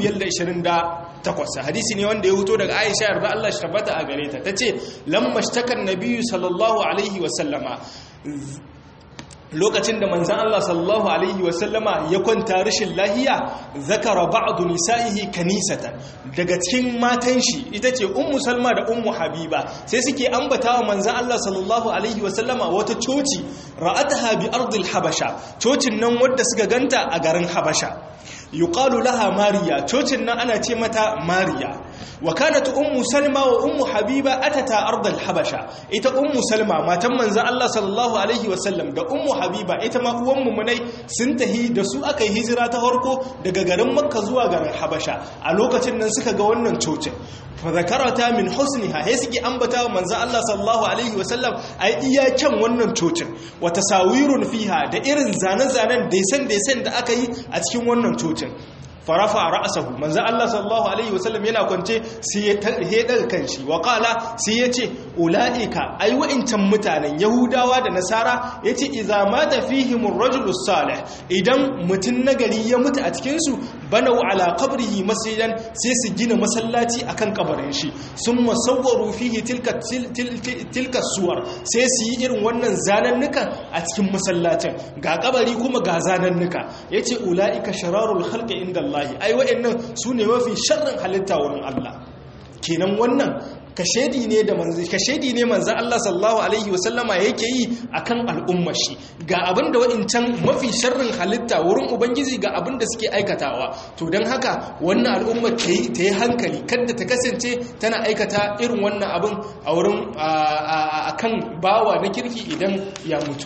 528 hadisi ne wanda ya huto daga Aisha yarda Allah shi tabbata a gare ta tace lamma shtakan nabiyyu sallallahu alaihi wa sallama lokacin da manzan Allah sallallahu Alaihi wasallama ya kwanta rashin lahiya zakara ba'adu nisa'ihi kanisatan daga cikin matan shi ita ce ummu salma da ummu habiba sai suke ambata wa manzan Allah sallallahu Alaihi wasallama wata coci ra'ataha bi ardil habasha cocin nan wadda suka ganta a garin habasha yuqalu laha mariya cocin nan ana ce mata mariya wa kanat ummu salma wa ummu habiba atata ardal habasha ita ummu salma matan manzon Allah sallallahu alaihi wasallam da ummu habiba ita ma uwan munai sun tahi da su aka yi hijira ta farko daga garin makka zuwa garin habasha a lokacin nan suka ga wannan cocin fa zakarata min husniha sai suke ambata wa manzon Allah sallallahu alaihi wasallam ai iya kyan wannan cocin wa tasawirun fiha da irin zane-zanen da san da san da aka yi a cikin wannan cocin farafa ra'sahu manzo Allah sallallahu alaihi wasallam yana kwance sai ya daga kanshi wa qala sai ya ce ulaika ai wa'incan mutanen yahudawa da nasara yace idza mata fihim ar-rajulu salih idan mutun nagari ya mutu a cikin su banau ala qabrihi masjidan sai su gina masallaci akan kabarin shi summa sawwaru fihi tilka tilka suwar sai su yi irin wannan zanannukan a cikin masallacin ga kabari kuma ga zanannuka yace ulaika shararul khalqi inda Allah ai wa'annan sune mafi sharrin halitta wurin Allah kenan wannan kashedi ne da manzo kashedi ne manzo Allah sallallahu alaihi wasallama yake yi akan al'ummar shi ga abinda wa'incan mafi sharrin halitta wurin ubangiji ga abinda suke aikatawa to dan haka wannan al'ummar ta yi ta yi hankali kada ta kasance tana aikata irin wannan abin a wurin akan bawa na kirki idan ya mutu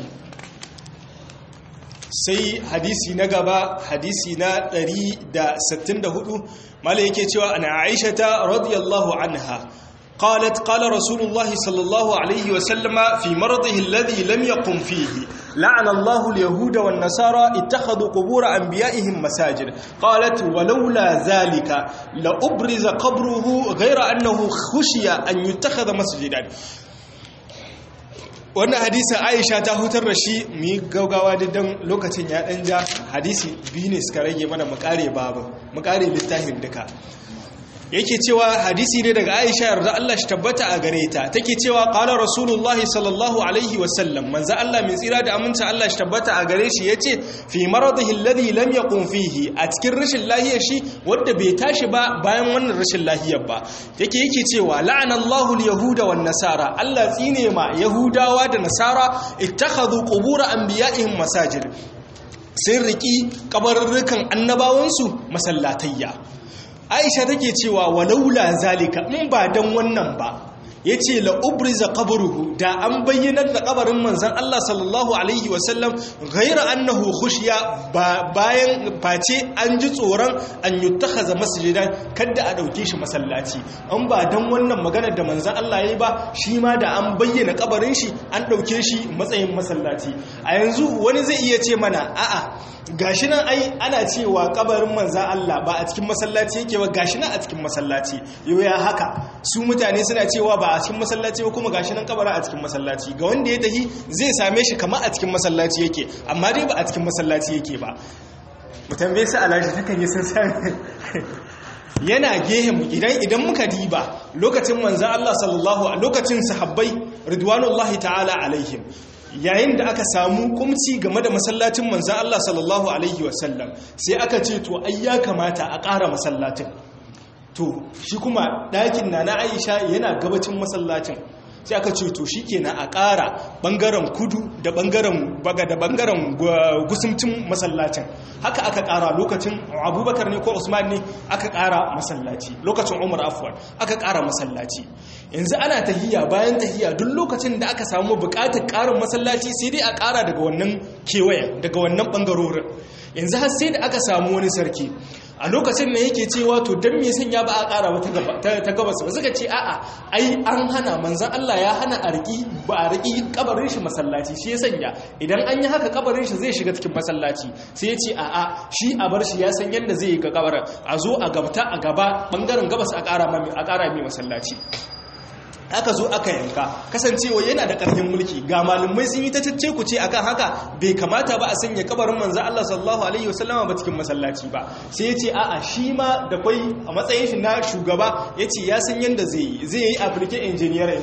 sai hadisi na gaba hadisi na 164 malai yake cewa ana aisha ta radiyallahu anha قالت قال رسول الله صلى الله عليه وسلم في مرضه الذي لم يقم فيه لعن الله اليهود والنصارى اتخذوا قبور أنبيائهم مساجد قالت ولولا ذلك لأبرز قبره غير أنه خشي أن يتخذ مسجدا wannan hadisin aisha ta hutar da shi mu yi gaugawa didan lokacin ya ɗan ja hadisi biyu ne suka rage mana makare babu makare littafin duka yake cewa hadisi ne daga Aisha yarda Allah shi tabbata a gare ta take cewa qala rasulullah sallallahu alaihi wasallam manzo Allah mai tsira da aminta Allah shi tabbata a gare shi yace fi maradihi alladhi lam yaqum fihi a cikin rashin lahiyar shi wanda bai tashi ba bayan wannan rashin lahiyar ba yake yake cewa la'ana Allahu al-yahuda wan nasara Allah tsine ma yahudawa da nasara ittakhadhu qubur anbiya'ihim masajid sun riki kabarurrukan annabawansu masallatayya aisha take cewa walaula zalika in ba dan wannan ba ya ce la'ubriza kabaruhu da an bayyanar da kabarin manzan Allah sallallahu Alaihi wasallam gaira annahu khushiya bayan face an ji tsoron an yi takaza masjidan kadda a ɗauke shi masallaci an ba don wannan maganar da manzan Allah ya yi ba shi ma da an bayyana kabarin shi an ɗauke shi matsayin masallaci a yanzu wani zai iya ce mana a'a gashi nan ai ana cewa kabarin manzan Allah ba a cikin masallaci yake ba gashi nan a cikin masallaci yau ya haka su mutane suna cewa ba a cikin masallaci ba kuma gashi nan kabara a cikin masallaci ga wanda ya tahi zai same shi kamar a cikin masallaci yake amma dai ba a cikin masallaci yake ba mu tambaye su alaji takan yi sun sami yana gehe mu idan idan muka diba lokacin manzan Allah sallallahu a lokacin sahabbai ridwanullahi ta'ala alaihim yayin da aka samu kumci game da masallacin manzan Allah sallallahu alaihi wasallam sai aka ce to ai ya kamata a ƙara masallacin to shi kuma ɗakin na na aisha yana gabacin masallacin sai aka ce to shi kenan a ƙara ɓangaren kudu da ɓangaren baga da ɓangaren gusumcin masallacin haka aka ƙara lokacin abubakar ne ko usman ne aka ƙara masallaci lokacin umar afuwan aka ƙara masallaci yanzu ana tahiya bayan tahiya duk lokacin da aka samu buƙatar ƙarin masallaci sai dai a ƙara daga wannan kewayen daga wannan ɓangarorin yanzu har sai da aka samu wani sarki a lokacin da yake cewa to don me sanya ba a ƙara ba ta gabas ba suka ce a'a ai an hana manzan Allah ya hana a riƙi ba a riƙi kabarin shi masallaci shi ya sanya idan an yi haka kabarin shi zai shiga cikin masallaci sai ya ce a'a shi a bar shi ya san yadda zai yi ga kabarin a zo a gabta a gaba bangaren gabas a ƙara mai masallaci aka zo aka yanka kasancewa yana da ƙarfin mulki ga malumai sun yi ta cece ku ce akan haka bai kamata ba a sanya kabarin manzo Allah sallallahu alaihi wasallama ba cikin masallaci ba sai ya ce a'a shi ma da kwai a matsayin shi na shugaba ya ce ya san yanda zai yi zai yi application engineer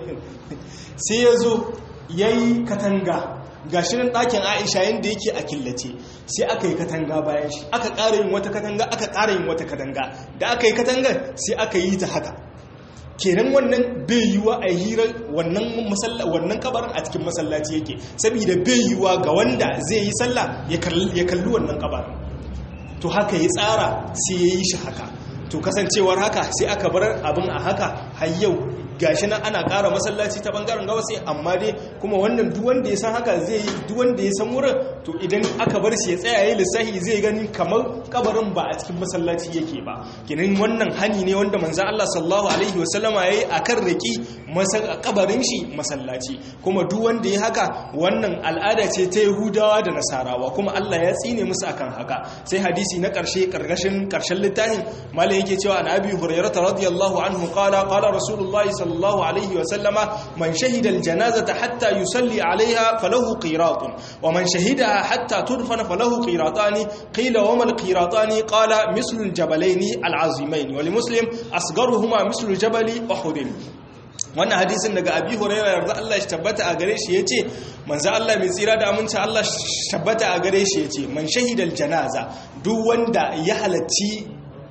sai ya zo ya yi katanga ga shirin ɗakin aisha yadda yake a killace sai aka yi katanga bayan shi aka ƙara yin wata katanga aka ƙara yin wata katanga da aka yi katangar sai aka yi ta haka kenan wannan bai yiwa a hirar wannan kabarin a cikin masallaci yake saboda bai yiwa ga wanda zai yi sallah ya kalli wannan kabarin to haka ya tsara sai ya yi shi haka to kasancewar haka sai aka bar abin a haka har yau gashi nan ana ƙara masallaci ta bangaren gabas amma dai kuma wannan duk wanda ya san haka zai yi duk wanda ya san wurin to idan aka bar shi ya tsaya yayi lissahi zai gani kamar kabarin ba a cikin masallaci yake ba kenan wannan hani ne wanda manzo Allah sallallahu alaihi wasallama yayi akan riki kabarin shi masallaci kuma duk wanda ya haka wannan al'ada ce ta Yahudawa da Nasarawa kuma Allah ya tsine musu akan haka sai hadisi na karshe karkashin karshen littafin malai yake cewa an abi hurairah radiyallahu anhu qala qala rasulullahi sallallahu alaihi wasallama man shahida aljanazata hatta yusalli alaiha falahu qiratun wa man shahidaha hatta tudfana falahu qiratani qila wa mal qiratani qala mislu aljabalaini alazimain wa limuslim asgharuhuma mislu jabali uhud wannan hadisin daga abi hurairah yarda Allah shi tabbata a gare shi yace manzo Allah mai tsira da aminci Allah shi tabbata a gare shi yace man shahidal janaza duk wanda ya halacci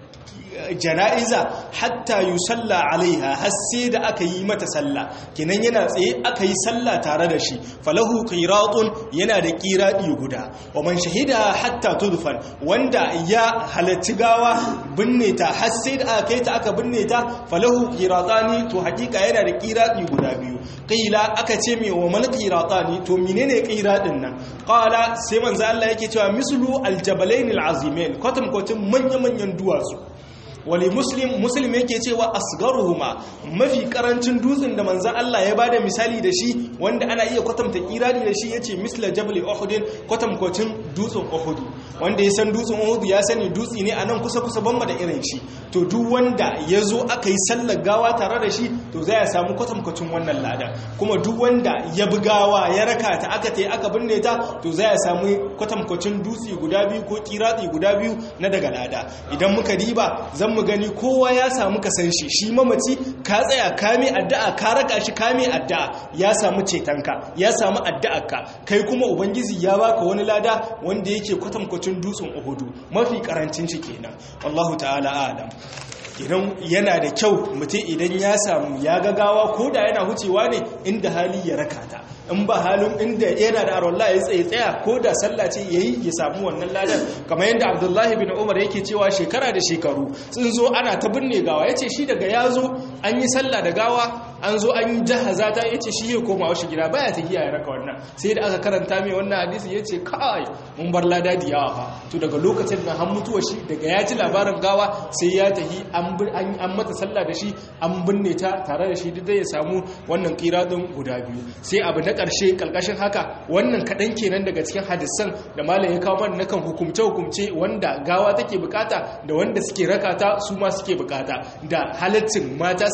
jana'iza hatta yusalla alaiha har sai da aka yi mata sallah kenan yana tsaye aka yi sallah tare da shi falahu qiratun yana da qiradi guda wa man shahida hatta tudfan wanda ya halatti gawa binne ta har sai da aka kai ta aka binne ta falahu qiratani to hakika yana da qiradi guda biyu qila aka ce me wa man qiratani to menene qiradin nan qala sai manzo Allah yake cewa mislu aljabalain alazimain kwatam kwatam manya manyan duwatsu wali muslim muslim yake cewa asgaruhuma mafi karancin dutsen da manzon Allah ya bada misali da shi wanda ana iya kwatanta kirani da shi yace misla jabal uhud kwatankwacin dutsen uhud wanda ya san dutsen uhud ya sani dutsi ne anan kusa kusa bamba da irin shi to duk wanda yazo aka yi sallar gawa tare da shi to zai ya samu kwatankwacin wannan lada kuma duk wanda ya bi gawa ya raka ta aka tai aka binne ta to zai ya samu kwatankwacin dutsi guda biyu ko kirati guda biyu na daga lada idan muka diba zan mu gani kowa ya samu kasan shi shi mamaci ka tsaya kame addu'a ka raka shi kame addu'a ya samu cetonka ya samu addu'arka kai kuma ubangiji ya baka wani lada wanda yake kwatankwacin dutsen uhudu mafi karancin shi kenan wallahu ta'ala alam idan yana da kyau mutum idan ya samu ya gagawa ko da yana hucewa ne inda hali ya raka ta in ba halin inda yana da arwallah ya tsaye tsaya ko da sallah ce yayi ya samu wannan ladan kamar yadda abdullahi bin umar yake cewa shekara da shekaru sun zo ana ta binne gawa yace shi daga ya zo an yi sallah da gawa an zo an yi jahaza ta yace shi ya koma wasu gida baya ta giya ya raka wannan sai da aka karanta mai wannan hadisi yace kai mun bar lada da yawa fa to daga lokacin da han mutuwa shi daga ya ji labarin gawa sai ya tahi an mata sallah da shi an binne ta tare da shi duk da ya samu wannan kiradin guda biyu sai abu na ƙarshe ƙalƙashin haka wannan kaɗan kenan daga cikin hadisan da malam ya kawo mana nakan hukumce-hukumce wanda gawa take bukata da wanda suke rakata su ma suke bukata da halittin mata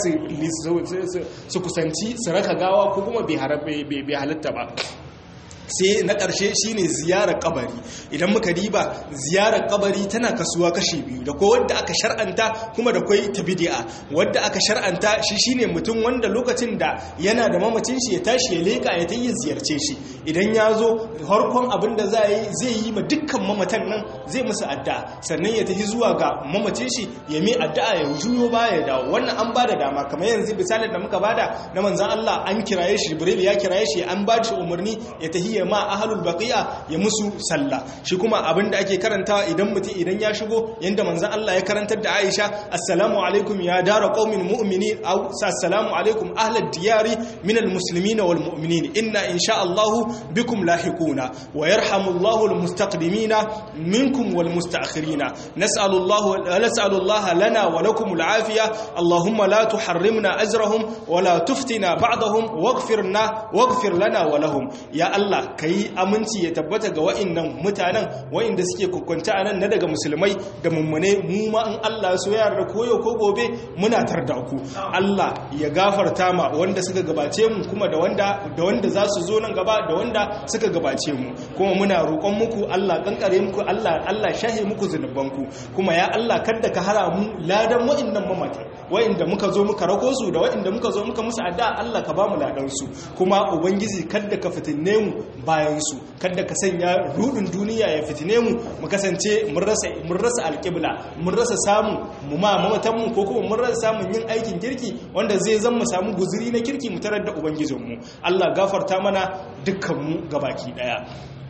su kusanci su raka gawa ko kuma bai halitta ba sai na ƙarshe shine ziyarar kabari idan muka diba ziyarar kabari tana kasuwa kashe biyu da ko wadda aka shar'anta kuma da kwai ta bid'a wadda aka shar'anta shi shine mutum wanda lokacin da yana da mamacin shi ya tashi ya leka ya tayi ziyarce shi idan ya zo harkon abin da zai zai yi ma dukkan mamatan nan zai musu addu'a sannan ya tafi zuwa ga mamacin shi ya mai addu'a ya juyo baya ya dawo wannan an bada dama kamar yanzu misalin da muka bada na manzon Allah an kiraye shi Jibril ya kiraye shi an ba shi umarni ya tafi ya ma ahlul baqiya ya musu sallah shi kuma abinda ake karanta idan mutum idan ya shigo yanda manzon Allah ya karantar da Aisha assalamu alaikum ya dara qaumin mu'minin aw assalamu alaikum ahlad diyari minal muslimin wal mu'minin inna insha Allah bikum lahiquna wa yarhamullahu al mustaqdimina minkum wal mustaakhirina nas'alu Allah nas'alu Allah lana wa lakum al afiya allahumma la tuharrimna ajrahum wa la tuftina ba'dahum waghfirna waghfir lana wa lahum ya Allah ka yi aminci ya tabbata ga wa'innan mutanen wa'inda suke kukunta a nan na daga musulmai da mummune mu ma in Allah so ya da koyo ko gobe muna tarda ku Allah ya gafarta ma wanda suka gabace mu kuma da wanda da wanda za su zo nan gaba da wanda suka gabace mu kuma muna roƙon muku Allah kankare muku Allah Allah shahe muku zunubanku kuma ya Allah kada ka hara mu ladan wa'innan mamata wa'inda muka zo muka rako su da wa'inda muka zo muka musu addu'a Allah ka ba mu ladan su kuma ubangiji kada ka fitinne mu bayansu kada ka sanya rudin duniya ya fitine mu mu kasance mun rasa alƙibla mun rasa samu mu ma mamatanmu ko kuma mun rasa samun yin aikin kirki wanda zai zan mu samu guzuri na kirki mu tarar da ubangijinmu Allah gafarta mana dukkanmu gabaki daya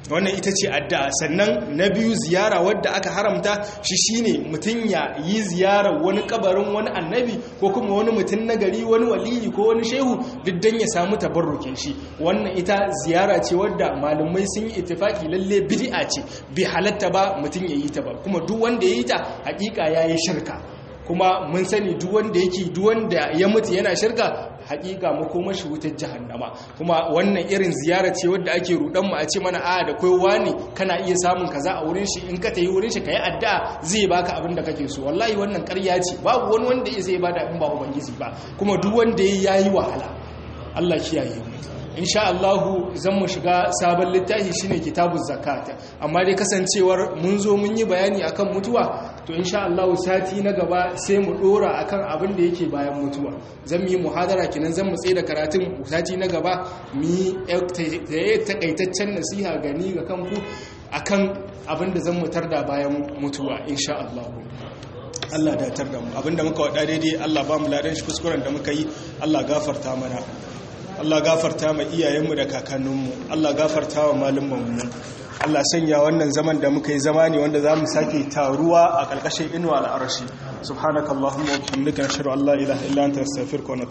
wannan ita ce addu'a sannan na biyu ziyara wadda aka haramta shi shine mutum ya yi ziyarar wani kabarin wani annabi ko kuma wani mutum na gari wani waliyi ko wani shehu duk dan ya samu tabarrukin shi wannan ita ziyara ce wadda malumai sun yi ittifaki lalle bid'a ce bai halatta ba mutum ya yi ta ba kuma duk wanda ya yi ta hakika yayi shirka kuma mun sani duk wanda yake duk wanda ya mutu yana shirka hakika makomar shi wutar jahannama kuma wannan irin ziyara ce wadda ake rudan mu a ce mana a da kai wani kana iya samun kaza a wurin shi in ka tayi wurin shi kai addu'a zai baka abin da kake so wallahi wannan ƙarya ce babu wani wanda zai bada in ba ubangiji ba kuma duk wanda yayi wahala Allah kiyaye mu insha Allah zan mu shiga sabon littafi shine kitabuz zakat amma dai kasancewar mun zo mun yi bayani akan mutuwa to insha Allah sati na gaba sai mu dora akan abin da yake bayan mutuwa zan yi muhadara kinan zan mu tsaye da karatun sati na gaba mu yi takaitaccen nasiha gani ga kanku akan abin da zan mutar da bayan mutuwa insha Allah Allah datar da mu abinda muka wada daidai Allah ba mu ladan shi kuskuren da muka yi Allah gafarta mana Allah gafarta ma iyayenmu da kakanninmu Allah gafarta wa malumanmu Allah sanya wannan zaman da muka yi zama ne wanda za mu sake taruwa a ƙarƙashin inuwa al'arashi subhanakallahumma wa bihamdika nashhadu an la ilaha illa anta astaghfiruka wa